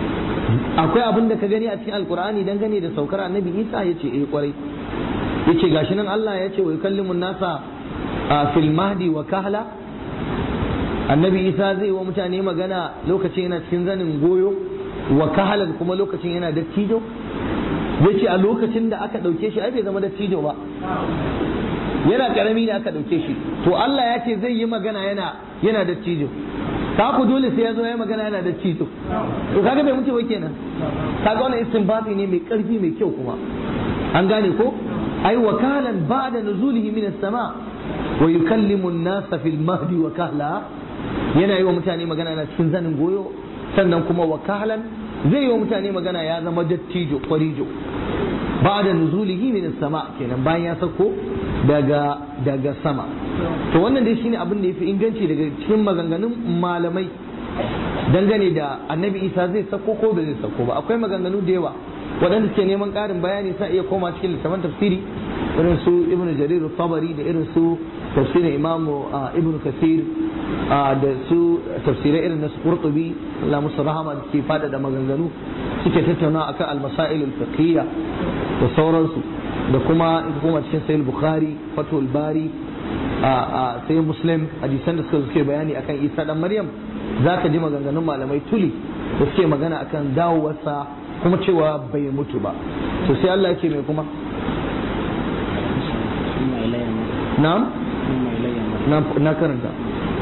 akwai abin da ka gani a cikin alkur'ani dangane da saukar annabi isa ya ce eh kwarai ya ce gashi nan allah ya ce wa yukallimun nasa a fil mahdi wa kahla annabi isa zai wa mutane magana lokacin yana cikin zanin goyo wa kahalan kuma lokacin yana dattijo ya ce a lokacin da aka ɗauke shi ai bai zama dattijo ba yana karami ne aka ɗauke shi to allah ya ce zai yi magana yana yana dattijo ka ku dole sai ya zo ya magana yana da cito to kaga bai mutu ba kenan kaga wannan istinbati ne mai karfi mai kyau kuma an gane ko ai wakalan ba'da nuzulihi min as-sama wa yukallimu an-nasa fil mahdi wa kahla yana yi wa mutane magana na cikin zanin goyo sannan kuma wakalan zai yi wa mutane magana ya zama dattijo kwarijo ba'da nuzulihi min as-sama kenan bayan ya sako daga daga sama to wannan dai shine abin da yafi inganci daga cikin maganganun malamai dangane da annabi isa zai sako ko ba zai sako ba akwai maganganu da yawa waɗanda suke neman ƙarin bayani sa iya koma cikin littafin tafsiri irin su ibnu jarir tabari da irin su tafsirin imam ibnu kasir da su tafsirai irin na su qurtubi Allah musu rahama da suke fada da maganganu suke tattauna akan al-masail al-fiqhiyya da sauransu da kuma in kuma cikin sahih bukhari fatul bari a sai muslim hadisan da suka suke bayani akan isa dan maryam za ka ji maganganun malamai tuli da suke magana akan dawowarsa kuma cewa bai mutu ba to sai Allah yake mai kuma na'am na karanta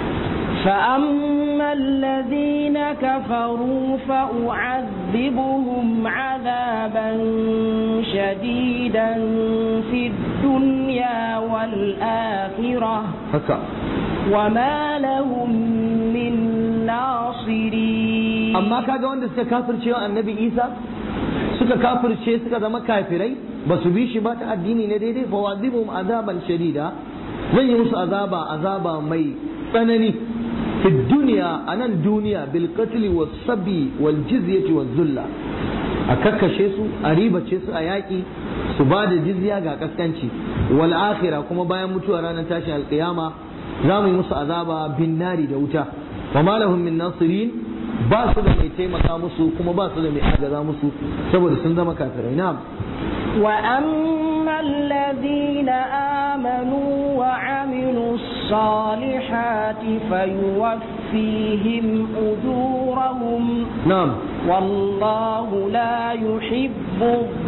فأما الذين كفروا فأعذبهم عذابا شديدا في الدنيا والآخرة haka وما لهم من ناصرين amma kaga wanda suka kafirce wa annabi isa suka kafirce suka zama kafirai ba su bi shi ba ta addini na daidai fa wazibum azaban shadida zan yi musu azaba azaba mai tsanani fi duniya a nan duniya bil qatli was sabi wal jizyati waz zulla a kakkashe su a ribace su a yaƙi su ba da jizya ga kaskanci wal akhirah kuma bayan mutuwa ranar tashin alƙiyama za mu yi musu azaba bin nari da wuta wa ma lahum min nasirin ba su da mai taimaka musu kuma ba su da mai agaza musu saboda sun zama kafirai na'am وأما الذين آمنوا وعملوا الصالحات فيوفيهم أجورهم na'am والله لا يحب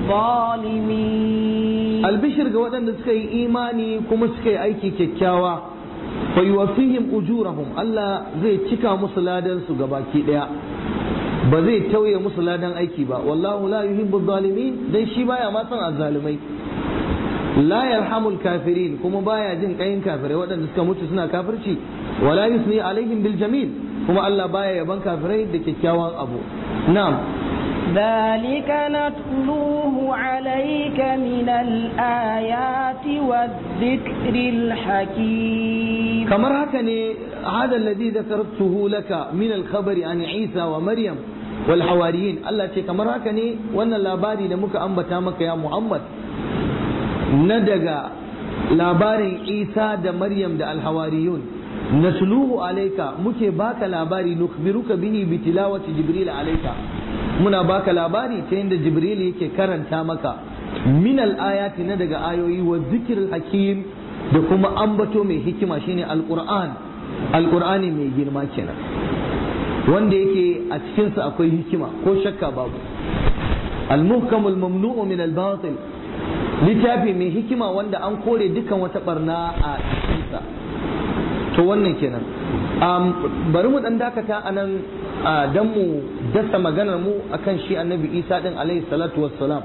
الظالمين albishir ga waɗanda suka yi imani kuma suka yi aiki kyakkyawa fa yuwaffihim ujurahum Allah zai cika musu ladan su gabaki daya ba zai tauye musu ladan aiki ba wallahu la yuhibbu zalimin dan shi baya ma son azzalimai la yarhamul kafirin kuma baya jin kayin kafirai waɗanda suka mutu suna kafirci wala yusni alaihim bil jamil kuma Allah baya yaban kafirai da kyakkyawan abu na'am ذلك نتلوه عليك من الآيات والذكر الحكيم kamar haka ne hada alladhi dhakartuhu laka min al-khabari an Isa wa Maryam wal hawariyin Allah ce kamar haka ne wannan labari da muka ambata maka ya Muhammad na daga labarin Isa da Maryam da al-hawariyun natluhu alayka muke baka labari nukhbiruka bihi bi tilawati Jibril alayka muna baka labari ta yadda Jibril yake karanta maka min al-ayati na daga ayoyi wa zikril hakim da kuma ambato mai hikima shine alquran alqur'ani mai girma kenan wanda yake a cikinsa akwai hikima ko shakka babu almuhkamul mamnu'u min albatil littafi mai hikima wanda an kore dukan wata barna a cikinsa to wannan kenan bari mu dan dakata anan dan mu dasa maganar mu akan shi annabi isa din alaihi salatu wassalam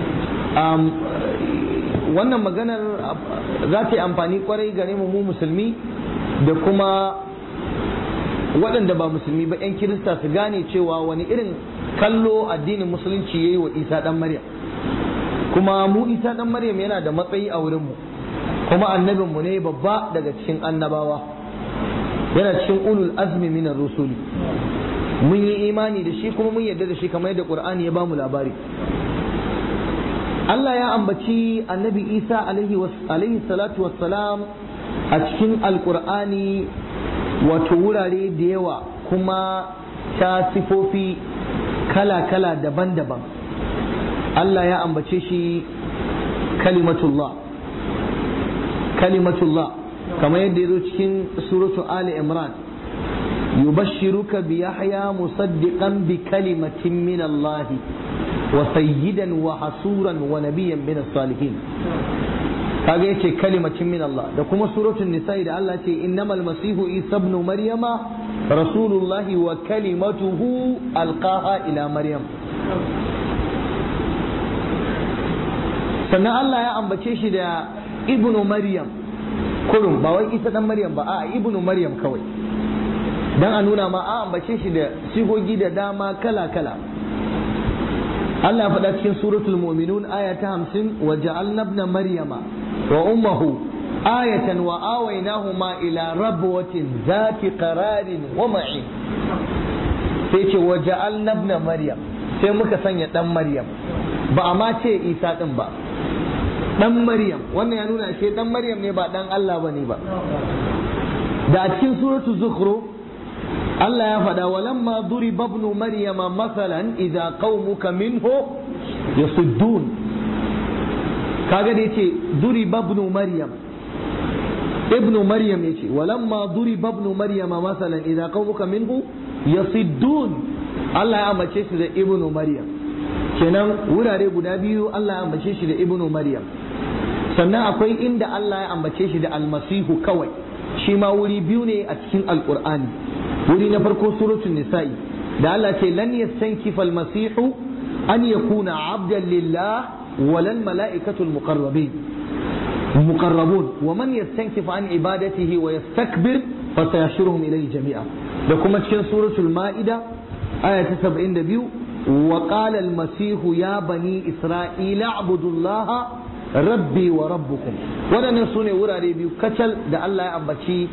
wannan maganar za ta yi amfani kwarai gare mu mu musulmi da kuma waɗanda ba musulmi ba 'yan kirista su gane cewa wani irin kallo addinin musulunci ya yi wa isa ɗan maryam kuma mu isa ɗan maryam yana da matsayi a wurinmu kuma annabinmu ne babba daga cikin annabawa yana cikin ulul azmi minar rusuli mun yi imani da shi kuma mun yarda da shi kamar yadda qur'ani ya bamu labari Allah ya ambaci annabi Isa alaihi salatu wassalam a cikin alkur'ani wato wurare da yawa kuma ta sifofi kala-kala daban-daban Allah ya ambace shi kalimatullah kalimatullah kamar yadda ya zo cikin suratu Ali Imran yubashshiruka bi Yahya musaddiqan bi kalimatin min Allah wa sayyidan wa hasuran wa nabiyyan min salihin kaga yace kalimatin min Allah da kuma suratul nisa'i da Allah ce innamal masihu isa ibn maryama rasulullahi wa kalimatuhu alqaha ila maryam sannan Allah ya ambace shi da ibnu maryam kurum ba wai isa dan maryam ba a ibnu maryam kawai dan a nuna ma a ambace shi da sigogi da dama kala kala Allah ya faɗa cikin suratul mu'minun aya ta 50 wa ja'alna ibna maryama wa ummuhu ayatan wa awaynahuma ila rabwatin zati qararin wa ma'in sai ce wa ja'alna ibna maryam sai muka sanya dan maryam ba a ma ce isa din ba dan maryam wannan ya nuna shi dan maryam ne ba dan Allah bane ba da a cikin suratul zukhruf Allah ya faɗa walamma duriba ibn maryama masalan idza qaumuka minhu yasuddun kaga da yace duriba ibn maryam ibn maryam yace walamma duriba ibn maryama masalan idza qaumuka minhu yasuddun Allah ya ambace shi da ibn maryam kenan wurare guda biyu Allah ya ambace shi da ibn maryam sannan akwai inda Allah ya ambace shi da almasihu kawai shi ma wuri biyu ne a cikin alqur'ani wuri na farko suratul nisa'i da Allah ce lan yastankifa almasihu an yakuna abdan lillah walal mala'ikatul muqarrabin muqarrabun wa man yastankifa an ibadatihi wa yastakbir fa sayashuruhum ilayhi jami'a da kuma cikin suratul ma'ida aya ta 72 wa qala almasihu ya bani isra'ila abudullaha rabbi wa rabbukum waɗannan su ne wurare biyu kacal da Allah ya ambaci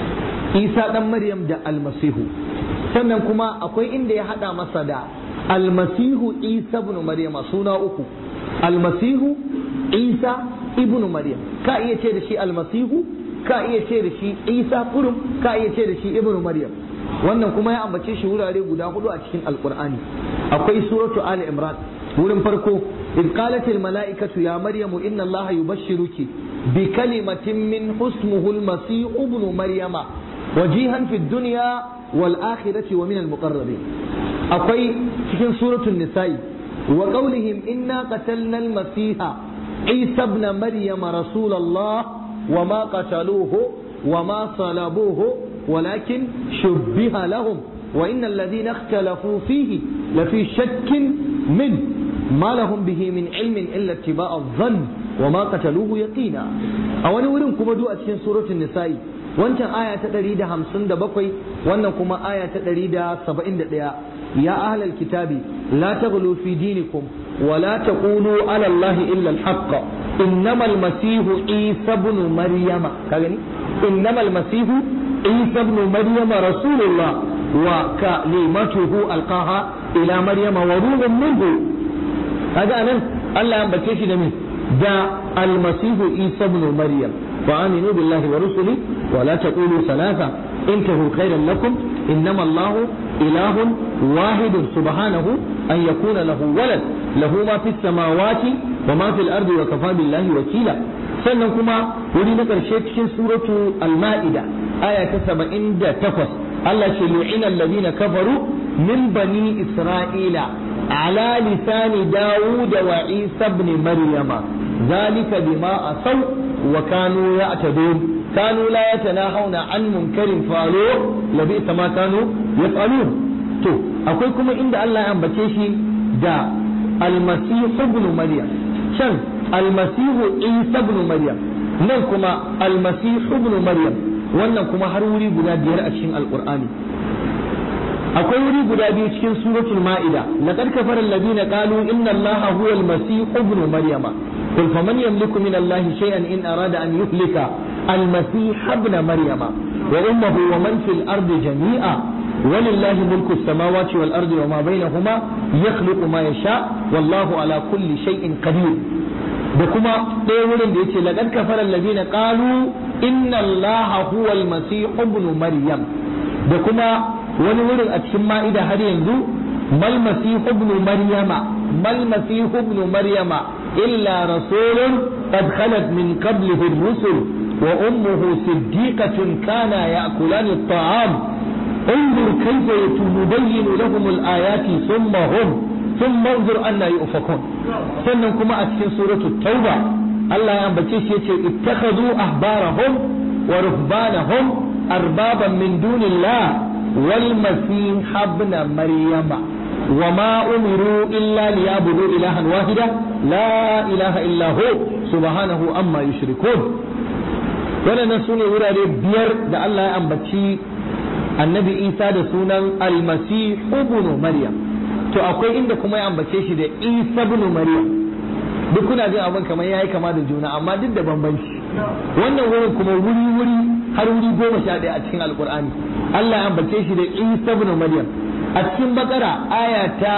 isa ɗan maryam da almasihu sannan kuma akwai inda ya haɗa masa da almasihu isa ibn maryama suna uku almasihu isa ibn maryam ka iya ce da shi almasihu ka iya ce da shi isa kurum ka iya ce da shi ibn maryam wannan kuma ya ambace shi wurare guda hudu a cikin alqur'ani akwai suratu ali imran wurin farko إذ قالت الملائكة يا مريم إن الله يبشرك بكلمة من اسمه المسيح ابن مريم وجيها في الدنيا والآخرة ومن المقربين أقوي في سورة النساء وقولهم إنا قتلنا المسيح عيسى ابن مريم رسول الله وما قتلوه وما صلبوه ولكن شبه لهم وإن الذين اختلفوا فيه لفي شك منه ما لهم به من علم إلا اتباع الظن وما قتلوه يقينا أو أنا ورم كما دو أتكين سورة النساء wancan aya ta ɗari da hamsin da bakwai wannan kuma aya ta ɗari da saba'in da ɗaya ya ahlal kitabi la taghlu fi dinikum wa la taqulu ala allahi illa al-haqq innamal masihu isa ibn maryama ka gani innamal masihu isa ibn maryama rasulullah wa kalimatuhu alqaha ila maryama wa ruhun minhu kaga anan Allah ya ambace shi da me da almasihu isa ibn maryam wa aminu billahi wa rusuli wa la taqulu salasa intahu khairan lakum innama Allahu ilahun wahidun subhanahu an yakuna lahu walad lahu ma fis samawati wa ma fil ardi wa kafa billahi wakila sannan kuma wuri na karshe cikin suratu al-ma'ida aya ta 78 Allah ce lu'ina alladhina kafaru min bani isra'ila على لسان داود وعيسى بن مريم ذلك بما أصوا وكانوا يعتدون كانوا لا يتناهون عن منكر فعلوه لبئس ما كانوا يفعلون تو akwai kuma inda Allah ya ambace shi da almasihu ibn maryam can almasihu isa ibn maryam nan kuma almasihu ibn maryam wannan kuma har wuri guda biyar a cikin alqur'ani akwai wuri guda biyu cikin suratul ma'ida laqad kafara alladhina qalu inna allaha huwa al-masih ibn maryama qul faman yamliku min allahi shay'an in arada an yuhlika al-masih ibn maryama wa ummuhu wa man fil ardi jami'a ولله ملك السماوات والأرض وما بينهما يخلق ما يشاء والله على كل شيء قدير da kuma ɗaya wurin da yace laqad kafara alladhina qalu inna allaha huwa al-masih ibn maryam da kuma wani wurin a cikin ma'ida har yanzu mal masih ibn maryama mal masih ibn maryama illa rasulun qad khalat min qablihi ar-rusul wa ummuhu siddiqatun kana ya'kulani at-ta'am انظر كيف يبين لهم الآيات ثم هم ثم انظر أن يؤفكون sannan kuma a cikin suratul tauba Allah ya ambace shi yace ittakhadhu ahbarahum wa ruhbanahum arbaban min dunillah wal masih ibn maryama وما أمروا إلا ليعبدوا إلها واحدا لا إله إلا هو سبحانه أما يشركون ولنا سنة ورا بير da Allah ya ambaci annabi Isa da sunan almasi ibn Maryam to akwai inda kuma ya ambace shi da Isa ibn Maryam duk kuna jin abin kamar yayi kama da juna amma duk da bambanci wannan wurin kuma wuri wuri har wuri goma sha ɗaya a cikin alkur'ani Allah ya ambace shi da Isa ibn Maryam a cikin bakara aya ta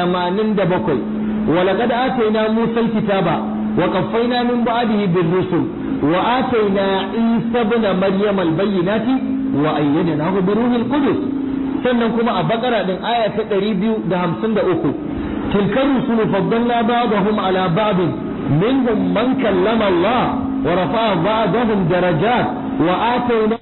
87 ولقد آتينا موسى الكتاب وقفينا من بعده بالرسل وآتينا عيسى ابن مريم البينات وأيدناه بروح القدس sannan kuma a bakara din aya ta ɗari biyu da hamsin da uku tilkar rusulu faddalna ba'dahum ala ba'd minhum man kallama Allah wa rafa'a ba'dahum darajat wa atayna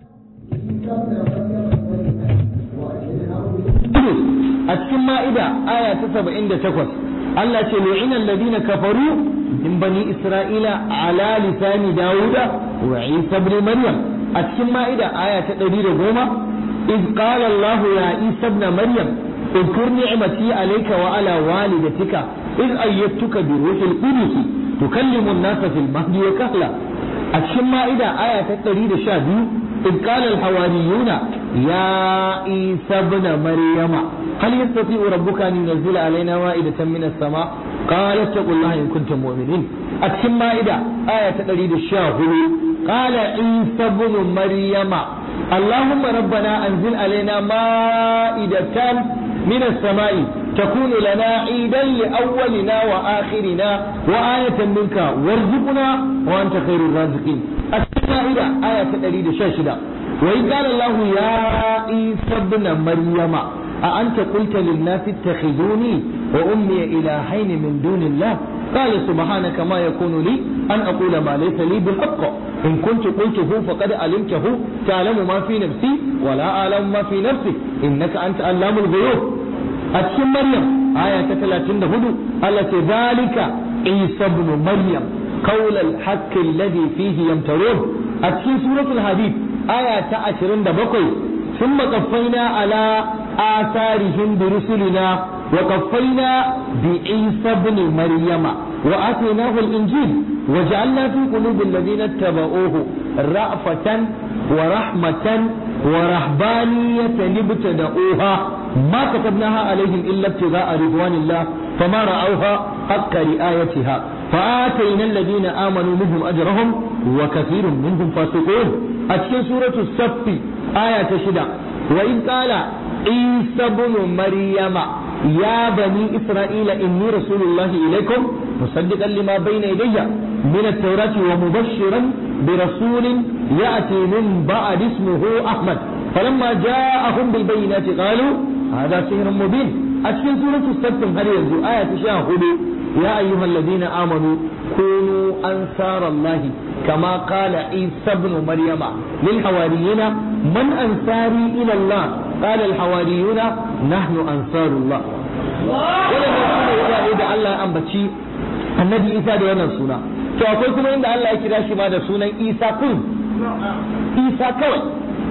a cikin ma'ida aya ta saba'in da takwas Allah ce lu'ina alladhina kafaru min bani isra'ila ala lisani dawuda wa isa ibn maryam a cikin ma'ida aya ta ɗari da goma إذ قال الله يا عيسى ابن مريم اذكر نعمتي عليك وعلى والدتك إذ أيدتك بروح القدس تكلم الناس في المهد وكهلا الشماء إذا آية تريد شادي إذ قال الحواريون يا عيسى ابن مريم هل يستطيع ربك أن ينزل علينا وائدة من السماء قال اتقوا الله إن كنتم مؤمنين الشماء إذا آية تريد الشاهد قال عيسى ابن مريم اللهم ربنا أنزل علينا مائدة من السماء تكون لنا عيدا لأولنا وآخرنا وآية منك وارزقنا وأنت خير الرازقين السماء آية تدريد شاشدة وإذ قال الله يا عيسى ابن مريم أأنت قلت للناس اتخذوني وأمي إلهين من دون الله قال سبحانك ما يكون لي أن أقول ما ليس لي بالحق إن كنت قلته فقد علمته تعلم ما في نفسي ولا أعلم ما في نفسك إنك أنت علام الغيوب أتشم مريم آية 34 التي ذلك عيسى ابن مريم قول الحق الذي فيه يمترون أتشم سورة الحديث آية 27 ثم قفينا على آثارهم برسلنا وقفينا بعيسى ابن مريم وآتيناه الإنجيل وجعلنا في قلوب الذين اتبعوه رأفة ورحمة ورهبانية ابتدأوها ما كتبناها عليهم إلا ابتغاء رضوان الله فما رأوها حق رآيتها فآتينا الذين آمنوا منهم أجرهم وكثير منهم فاسقون أتكن سورة الصف آية شدة وإذ قال عيسى بن مريم يا بني إسرائيل إني رسول الله إليكم مصدقا لما بين يدي من التوراة ومبشرا برسول يأتي من بعد اسمه أحمد فلما جاءهم بالبينات قالوا هذا سحر مبين أتكن سورة السبت هل ينزو آية شاهد يا أيها الذين آمنوا كونوا أنصار الله كما قال عيسى ابن مريم للحواريين من أنصاري إلى الله قال الحواريون نحن أنصار الله wannan sune wurare da Allah ya ambaci annabi Isa da wannan suna to akwai kuma inda Allah ya kira shi ma da sunan Isa kun Isa kawai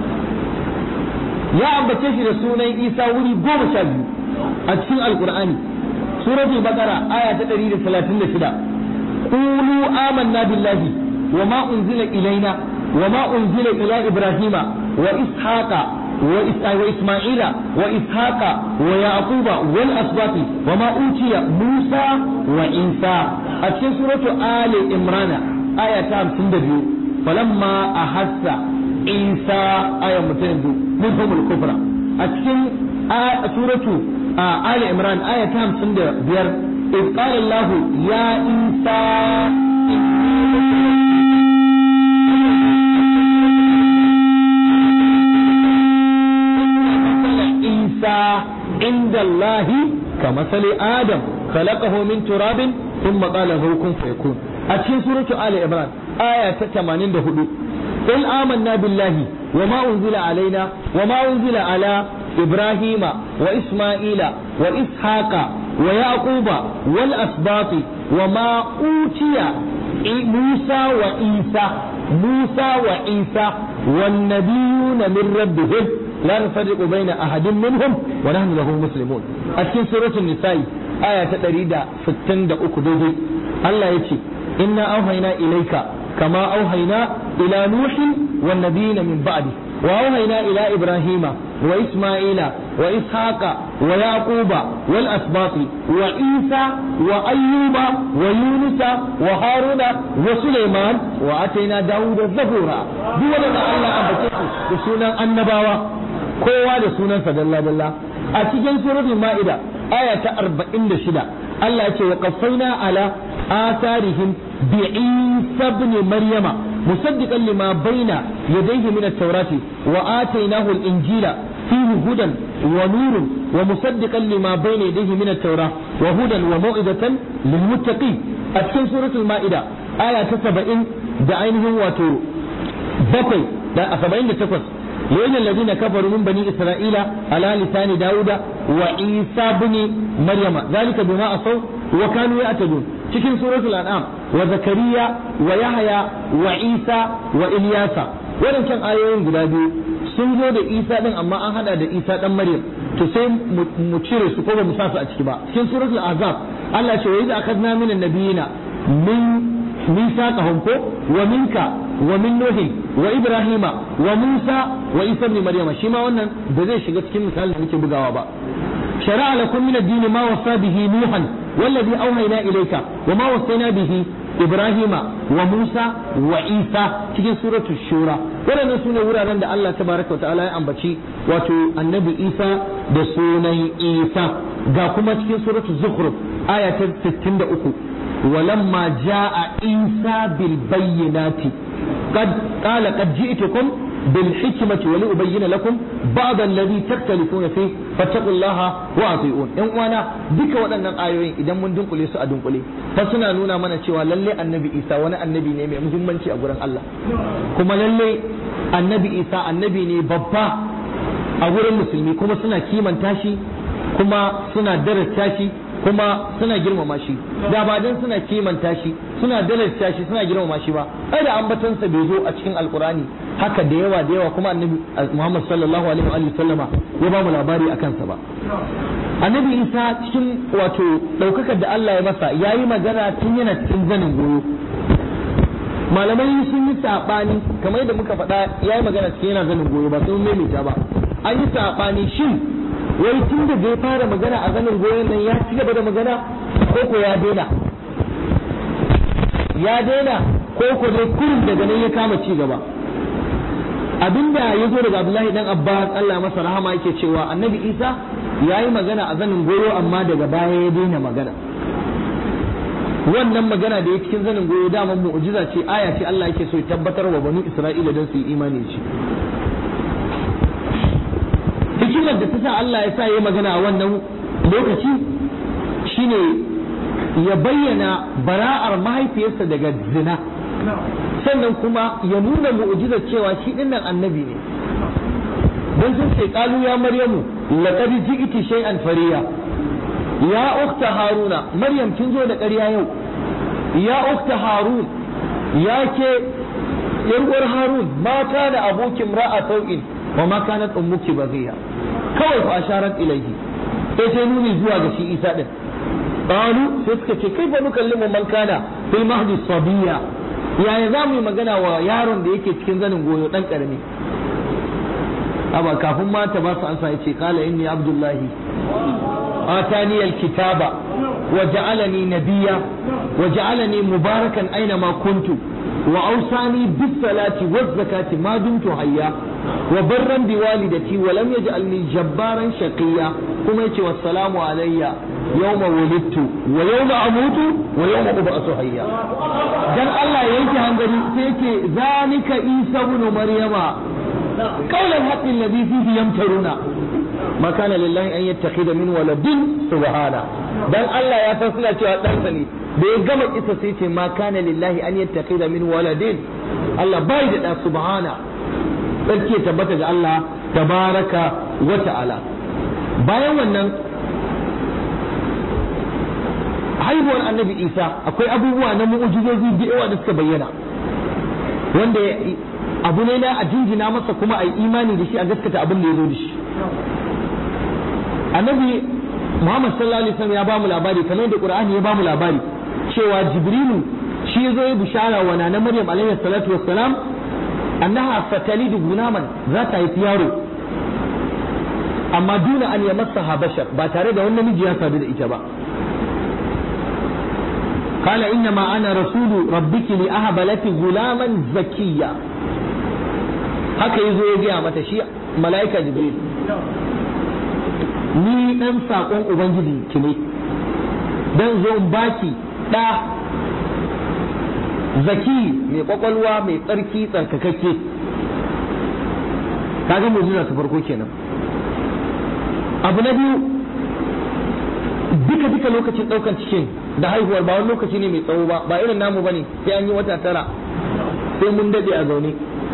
ya ambace shi da sunan Isa wuri goma sha biyu a cikin Alkur'ani suratul baqara aya ta 136 qulu amanna billahi wa ma unzila ilaina wa ma unzila ila ibrahima wa ishaqa وإسماعيل وإسحاق ويعقوب والأسباط وما أوتي موسى وعيسى أتكين سورة آل إمران آية تام سندبيو فلما أحس عيسى آية متندو منهم الكفر أتكين آية سورة آل إمران آية تام سندبير إذ قال الله يا عيسى عند الله كمثل آدم خلقه من تراب ثم قال له كن فيكون أتشين سورة آل عمران آية 84 قل آمنا بالله وما أنزل علينا وما أنزل على إبراهيم وإسماعيل وإسحاق ويعقوب والأسباط وما أوتي موسى وعيسى موسى وعيسى والنبيون من ربهم لا نفرق بين أحد منهم ونحن له مسلمون أتكين سورة النساء آية تريد فتن دا أكدودي الله يتي إنا أوهينا إليك كما أوهينا إلى نوح والنبيين من بعده وأوهينا إلى إبراهيم وإسماعيل وإسحاق ويعقوب والأسباط وعيسى وأيوب ويونس وهارون وسليمان وآتينا داود زبورا دولنا الله أبكيكم بسونا النباوة kowa da sunansa dalla dalla a cikin suratul ma'ida aya ta 46 Allah ya ce wa qaffayna ala atharihim bi Isa ibn Maryama musaddiqan lima baina yadayhi min at-taurati wa atainahu al-injila fihi hudan wa nurun wa musaddiqan lima baina yadayhi min at-taura wa hudan wa mau'izatan lil muttaqin a cikin suratul ma'ida aya ta 70 da ainihin wato bakwai da 78 لأن الذين كفروا من بني إسرائيل على لسان داود وعيسى بن مريم ذلك بما أصوا وكانوا يعتدون cikin suratul an'am wa zakariya wa yahya wa isa wa ilyasa wadancan ayoyin guda biyu sun zo da isa din amma an hada da isa dan maryam to sai mu cire su ko ba mu sa su a ciki ba cikin suratul azab Allah ce wa idza akhadna minan nabiyina min mithaqahum ko wa minka wa min nuhi wa ibrahima wa musa wa isa ibn maryama shi ma wannan da zai shiga cikin misalin da muke bugawa ba شرع لكم من الدين ما وصى به نوحا والذي أوحينا إليك وما وصينا به إبراهيم وموسى وعيسى cikin suratul shura waɗannan su ne wuraren da Allah tabaraka wa ta'ala ya ambaci wato annabi Isa da sunan Isa ga kuma cikin suratul zukhruf aya ta 63 walamma jaa Isa bil bayyinati qad qala qad ji'tukum بالحكمة ولأبين لكم بعض الذي تختلفون فيه فاتقوا الله وأطيعون إن وانا بك waɗannan ayoyin idan mun dunkule su a dunkule fa suna nuna mana cewa lalle annabi Isa wani annabi ne mai muhimmanci a gurin Allah kuma lalle annabi Isa annabi ne babba a gurin musulmi kuma suna kimanta shi kuma suna darasta shi kuma suna girmama shi da ba dan suna kimanta shi suna darasta shi suna girmama shi ba ai da ambatansa bai zo a cikin alkurani haka da yawa da yawa kuma annabi Muhammad sallallahu alaihi wa sallama ya ba mu labari akan sa ba annabi Isa cikin wato daukakar da Allah ya masa yayi magana tun yana cikin zanin goyo malamai sun yi sabani kamar yadda muka faɗa yayi magana cikin yana zanin goyo ba sun maimaita ba an yi sabani shin wai tun da zai fara magana a zanin goyon nan ya ci gaba da magana ko ko ya daina ya daina ko ko dai kurin daga nan ya kama ci gaba abinda ya zo daga Abdullahi dan Abbas Allah masa rahama yake cewa Annabi Isa ya yi magana a zanin goyo amma daga baya ya daina magana wannan magana da ya cikin zanin goyo dama mu'jiza ce aya ce Allah yake so ya tabbatar wa banu Isra'ila don su yi imani ce hikimar da ta sa Allah ya sa ya magana a wannan lokaci shine ya bayyana bara'ar mahaifiyarsa daga zina sannan kuma ya nuna mu'jizar cewa shi dinnan annabi ne don sun ce kalu ya maryamu laqad ji'ti shay'an fariya ya ukhta haruna maryam kin zo da ƙarya yau ya ukhta harun ya ke yarwar harun ma kana abokin ra'a sau'in wa ma kanat ummuki baghiya kawai fa asharat ilayhi sai sai nuni zuwa ga shi isa din qalu sai suka ce kai fa nukallimu man kana fil mahdi sabiya yaya za mu yi magana wa yaron da yake cikin zanin goyo dan karami aba kafin ma ta ba su ansa yace qala inni abdullahi atani alkitaba wa ja'alani nabiyya wa ja'alani mubarakan aina ma kuntu wa awsani bis salati waz zakati ma dumtu hayya wa barran bi walidati wa lam yaj'alni jabbaran shaqiya kuma yace wassalamu alayya yawma wulidtu wa yawma amutu wa yawma ub'athu hayya dan Allah ya yanke hangari sai yake zalika isa ibn maryama qawlan haqqi alladhi fihi yamtaruna ma kana lillahi an yattakhidha min waladin subhana dan Allah ya san suna cewa ɗansa ne da ya gama kisa sai ce ma kana lillahi an yattakhidha min waladin Allah bai da da subhana sarki ya tabbata ga Allah tabaraka wa ta'ala bayan wannan haihuwar annabi isa akwai abubuwa na mu'ujizozi da yawa da suka bayyana wanda abu ne na a jinjina masa kuma a yi imani da shi a gaskata abin da ya zo da shi annabi muhammad sallallahu alaihi wasallam ya ba mu labari kamar da qur'ani ya ba mu labari cewa jibrilu shi ya zo ya bishara wa nana maryam alaihi salatu wassalam annaha fatalidu gunaman za ta haifi yaro amma duna an yamassaha bashar ba tare da wani namiji ya sadu da ita ba قال إنما أنا رسول ربك لأهب لك غلاما زكيا haka yazo ya gaya mata shi mala'ika jibril ni dan sakon ubangiji ki ne dan zo in baki da zaki mai kwakwalwa mai tsarki tsarkakakke kaga mu'jiza ta farko kenan abu na biyu duka duka lokacin daukan cikin da haihuwar ba wani lokaci ne mai tsawo ba ba irin namu bane sai an yi wata tara sai mun dade a zaune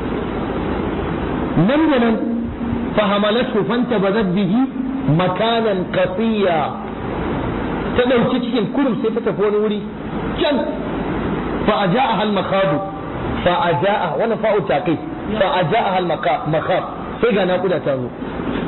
nan da nan fahamalatu fanta bazat bihi makanan qatiya ta dauki cikin kurum sai ta tafi wani wuri can fa ajaaha al makhadu fa ajaa wannan fa'u taqi fa ajaaha al makhad sai ga naƙuda ta zo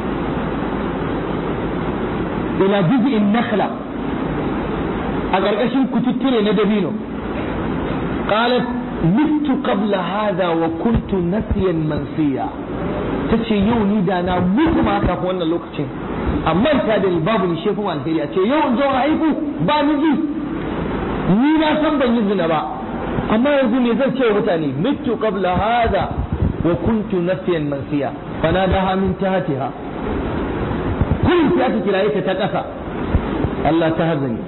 ila juz'in nakhla a ƙarƙashin kututture na dabino qalat mitu qabla hadha wa kuntu nasiyan mansiya tace yau ni da na mutu ma kafin wannan lokacin amma ta da babu ni shefu alheri a ce yau in zo haihu ba miji ni na san ban yi zina ba amma yanzu me zan ce wa mutane mitu qabla hadha wa kuntu nasiyan mansiya fanadaha min tahtiha kullum sai aka kiraye ta ta ƙasa Allah ta hazani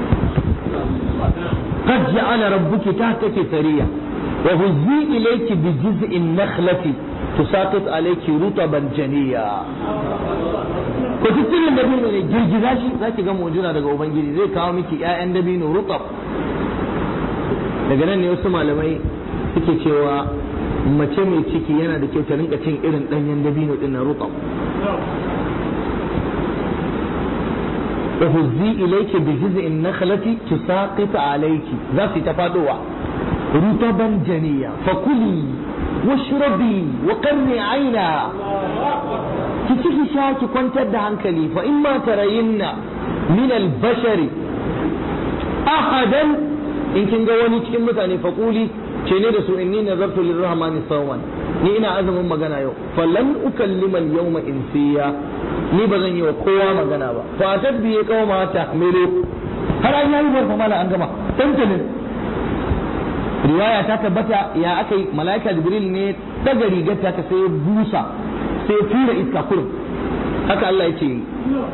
قد جعل ربك تحتك ثريا وهزي إليك بجزء النخلة تساقط عليك رطبا جنيا ko tattalin dabino ne girgiza shi za ki ga mu'jiza daga ubangiji zai kawo miki ƴaƴan dabino rutab daga nan ne wasu malamai suke cewa mace mai ciki yana da kyau ta rinka cin irin ɗanyen dabino ɗin na rutab وهزي إليك بجزء النخلة تساقط عليك ذاتي تفادوا رطبا جنيا فكلي واشربي وقرني عينا كتشي شاكي كنت hankali فإما ترين من البشر أحدا إن كن wani cikin mutane faƙuli ce ne da su inni nazartu lirrahmani sawman ni ina azumin magana yau falan ukallima al-yawma insiya ni ba zan yi wa kowa magana ba fa tabbiye kawo mata mele har an yi barfa mala an gama tantanin riwaya ta tabbata ya aka yi malaika jibril ne daga rigar ta sai busa sai tura iska kurum haka Allah yake yi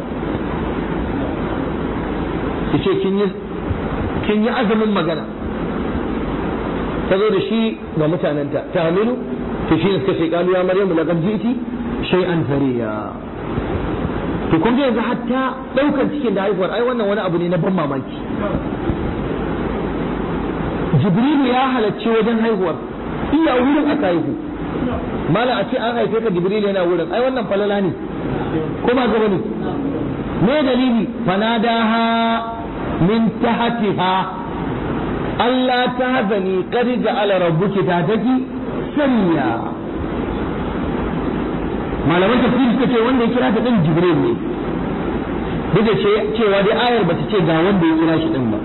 yace kin yi kin yi azumin magana ta zo da shi ga mutanenta ta hamilu to shi ne suka ce kalu ya maryamu laqad ji'ti shay'an fariya to kun ga yanzu hatta daukar cikin da haihuwar ai wannan wani abu ne na ban mamaki jibrilu ya halarci wajen haihuwar iya wurin aka haihu mala a ce an haife ka jibrilu yana wurin ai wannan falala ne ko ba gaba ne me dalili fanadaha min tahtiha Allah ta hazani qad ja'ala rabbuki tataki sanya malaman tafsiri suka ce wanda ya kira ta din jibril ne duk da cewa dai ayar bata ce ga wanda ya kira shi din ba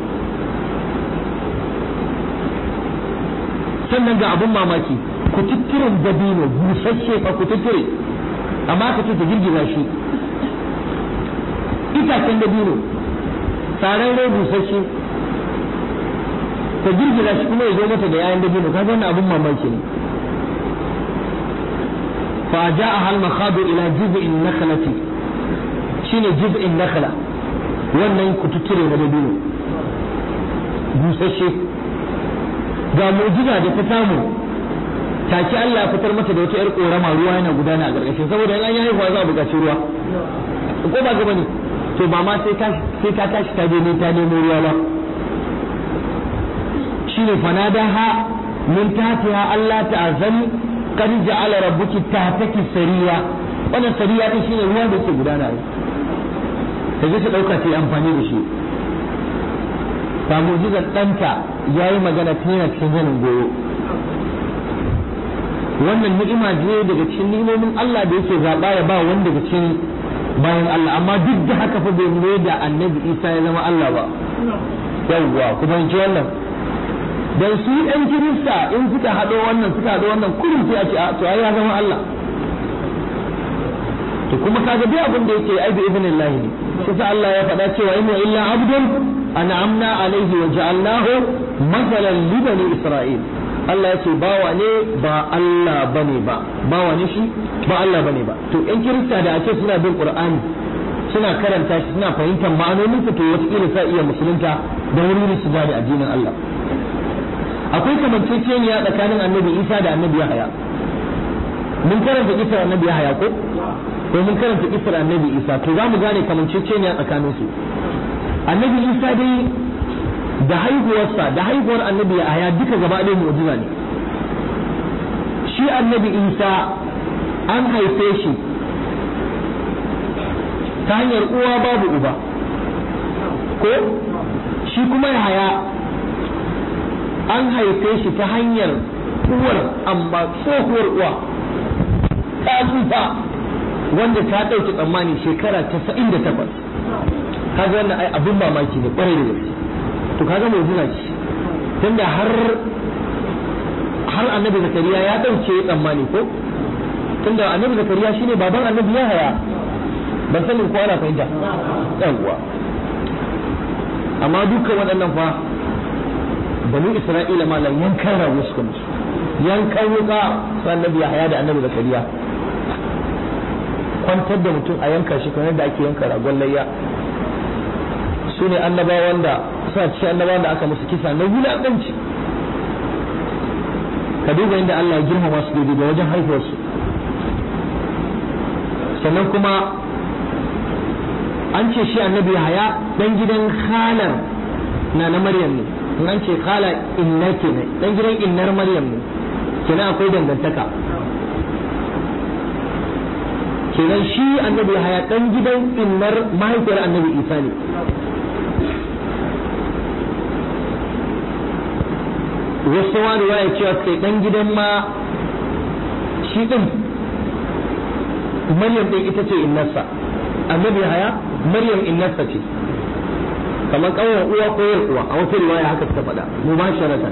sannan ga abun mamaki ku tutturen dabino busasshe fa ku tutture amma ka ce ta girgiza shi itacen dabino tsaron rai busasshe ta girgiza shi kuma ya zo mata da yayan dabino kaga wannan abun mamaki ne فجاءها المخاض إلى جذع النخلة شنو جذع النخلة wannan kututture na dabino busasshe ga mu'jiza da ta samu take Allah ya fitar mata da wata yar korama ruwa yana gudana a gargashin saboda in an yi haihuwa za a buƙaci ruwa ko ba gaba ne to ba ma sai ta sai ta tashi ta je ne ta nemo ruwa ba shine fanadaha min tahtiha Allah ta'azani qad ja'ala rabbuki tahtaki sariya wannan sariya din shine ruwa da yake gudana ne ta je ta dauka ta yi amfani da shi ta mu'jizar ɗanta ya yi magana ta yana cikin zanin goyo wannan ni'ima ne daga cikin ni'imomin Allah da yake zaɓa ya ba wanda daga cikin bayan Allah amma duk da haka fa bai mai da annabi Isa ya zama Allah ba yawwa ku fahimci wannan dan su ɗan kirista in suka haɗo wannan suka haɗo wannan kullum sai a ce to ai ya zama Allah to kuma kaga duk abin da yake ai bi idnillah ne kusa Allah ya faɗa cewa in wa illa abdun an'amna alaihi wa ja'alnahu masalan li bani isra'il Allah ya ce bawa ne ba Allah bane ba bawa ne shi ba Allah bane ba to ƴan kirista da ake suna bin qur'ani suna karanta shi suna fahimtar ma'anonin to wataƙila sa iya musulunta da wuri su da addinin Allah akwai kamanceceniya tsakanin annabi Isa da annabi Yahaya mun karanta kisar annabi Yahaya ko ko mun karanta kisar annabi Isa to za mu gane kamanceceniya tsakanin su annabi Isa dai da haihuwarsa da haihuwar annabi Yahaya duka gaba ɗaya mu'jiza ne shi annabi Isa an haife shi ta hanyar uwa babu uba ko shi kuma Yahaya an haife shi ta hanyar uwar amma tsohuwar uwa ta tsufa wanda ta ɗauki tsammani shekara casa'in da takwas kaga wannan ai abin mamaki ne ƙwarai da gaske to kaga mai zina ce tunda har har annabi zakariya ya ɗauke tsammani ko tunda annabi zakariya shine baban annabi ya haya ban sanin ko ana fahimta yawwa amma dukkan waɗannan fa banu isra'ila malam yankan rago suka musu yankan wuka su annabi ya haya da annabi zakariya kwantar da mutum a yanka shi kamar da ake yanka ragon layya su ne annabawan da suna cikin annabawan da aka musu kisa na wulaƙanci ka duba inda Allah ya girmama su daidai da wajen haihuwarsu sannan kuma an ce shi annabi haya dan gidan halar na na maryam ne in an ce khala inna kenan dan gidan innar maryam ne kenan akwai dangantaka kenan shi annabi haya dan gidan innar mahaifiyar annabi isa ne wasu ma riwaya cewa kai dan gidan ma shi din maryam din ita ce innarsa annabi haya maryam innarsa ce kamar ƙauyen uwa ko yar uwa a wata riwaya haka ta faɗa mu ba sharatan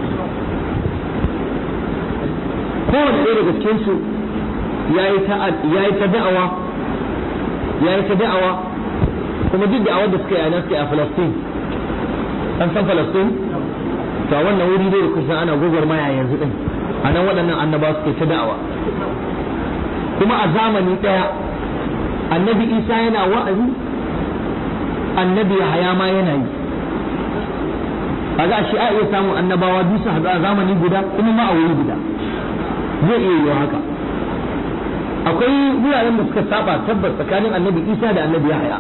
kowane ɗaya daga cikin su yayi ta yayi ta da'awa yayi ta da'awa kuma duk da'awar da suka yi a nan suka yi a Falastin an san Falastin to a wannan wuri dai da kusan ana gwagwarmaya yanzu din a nan waɗannan annaba suka yi ta da'awa kuma a zamani ɗaya annabi Isa yana wa'azi annabi haya ma yana yi kaga shi a iya samun annabawa biyu su haɗu a zamani guda kuma ma a wuri guda zai iya yiwa haka akwai wuraren da suka saba tabbas tsakanin annabi isa da annabi haya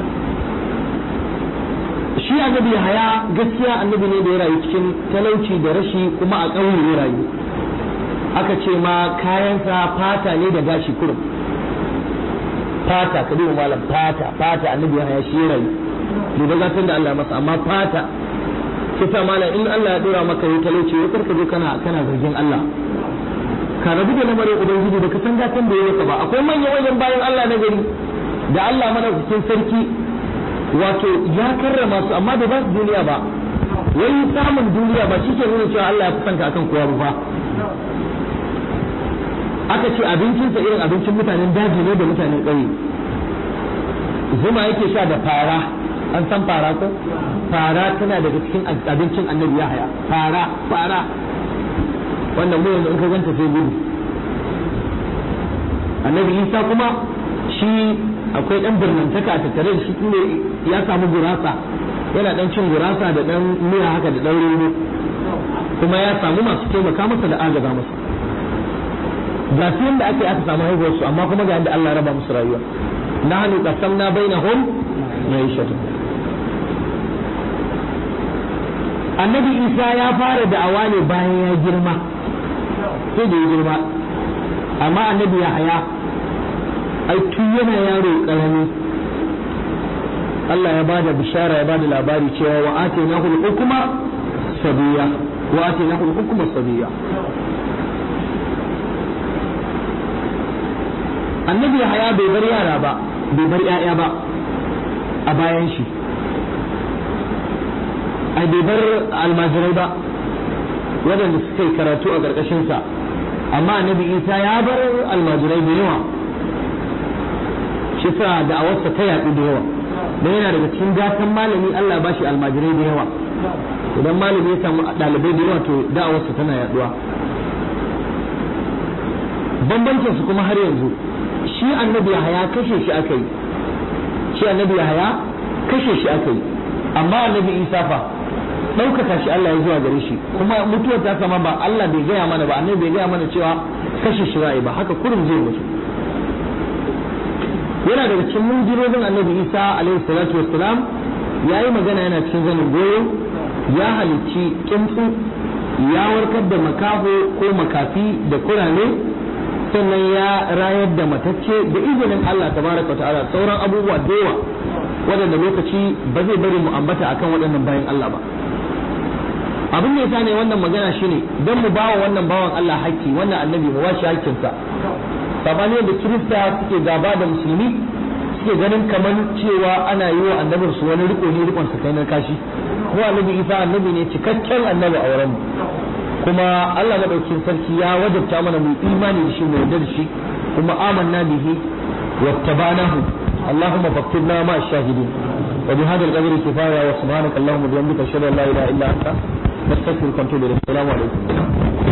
shi annabi haya gaskiya annabi ne da ya rayu cikin talauci da rashi kuma a ƙauye ya rayu aka ce ma kayansa fata ne da gashi kurum fata ka duba malam fata fata annabi ya haya shi rayu duba gatan da Allah masa amma fata kisa malam in Allah ya dora maka yi talauci ya karka zo kana kana zargin Allah ka rabu da lamarin ubangiji da ka san gatan da ya ba akwai manya manyan bayan Allah na gari da Allah madaukakin sarki wato ya karrama su amma da ba su duniya ba wai samun duniya ba shi ke nuna cewa Allah ya fi son ka akan kowa ba aka ce abincinsa irin abincin mutanen daji ne da mutanen ƙauye zuma yake sha da fara an san fara ko fara tana daga cikin abincin annabi ya haya fara fara wannan mu yanzu in ka ganta sai gudu annabi isa kuma shi akwai dan birnantaka a tattare da shi ne ya samu gurasa yana dan cin gurasa da dan miya haka da dan roro kuma ya samu masu taimaka masa da agaza masa ga su yadda ake aka samu haihuwar su amma kuma ga yadda Allah raba musu rayuwa nahnu qasamna bainahum ma'ishatu annabi Isa ya fara da'awa ne bayan ya girma sai da ya girma amma annabi ya haya ai tun yana yaro karami Allah ya bada bishara ya bada labari cewa wa atainahu al-hukma sabiya wa atainahu al-hukma sabiya annabi haya bai bar yara ba bai bar yaya ba a bayan shi ai bai bar almajirai ba waɗanda suka yi karatu a ƙarƙashinsa amma annabi isa ya bar almajirai da yawa shi sa da awarsa ta yaɗu da yawa don yana daga cikin gatan malami Allah ba shi almajirai da yawa idan malami ya samu ɗalibai da yawa to da'awarsa tana yaɗuwa bambancin su kuma har yanzu shi annabi haya kashe shi aka yi shi annabi haya kashe shi aka yi amma annabi isa fa ɗaukaka shi Allah ya zuwa gare shi kuma mutuwar ta sama ba Allah bai gaya mana ba annabi bai gaya mana cewa kashe shi ra'ayi ba haka kurin zai mutu yana daga cikin munjirobin annabi isa alaihi salatu wassalam ya yi magana yana cikin zanin goyo ya halicci kimtsu ya warkar da makaho ko makafi da kurame sannan ya rayar da matacce da izinin Allah tabaraka ta'ala sauran abubuwa da yawa waɗanda lokaci ba zai bari mu ambata akan waɗannan bayan Allah ba abin da yasa ne wannan magana shine don mu bawa wannan bawan Allah haƙƙi wannan annabi mu washi haƙƙinsa sabani da kirista suke gaba da musulmi suke ganin kamar cewa ana yi wa annabin su wani riko ne rikon kai na kashi ko annabi isa annabi ne cikakken annabi a wurin kuma Allah madaukakin sarki ya wajabta mana mu imani da shi mu yarda da shi kuma amanna bihi wattabanahu اللهم فاكتبنا مع الشاهدين وبهذا القدر كفايه وسبحانك اللهم وبحمدك اشهد ان لا اله الا انت نستغفرك ونتوب اليك السلام عليكم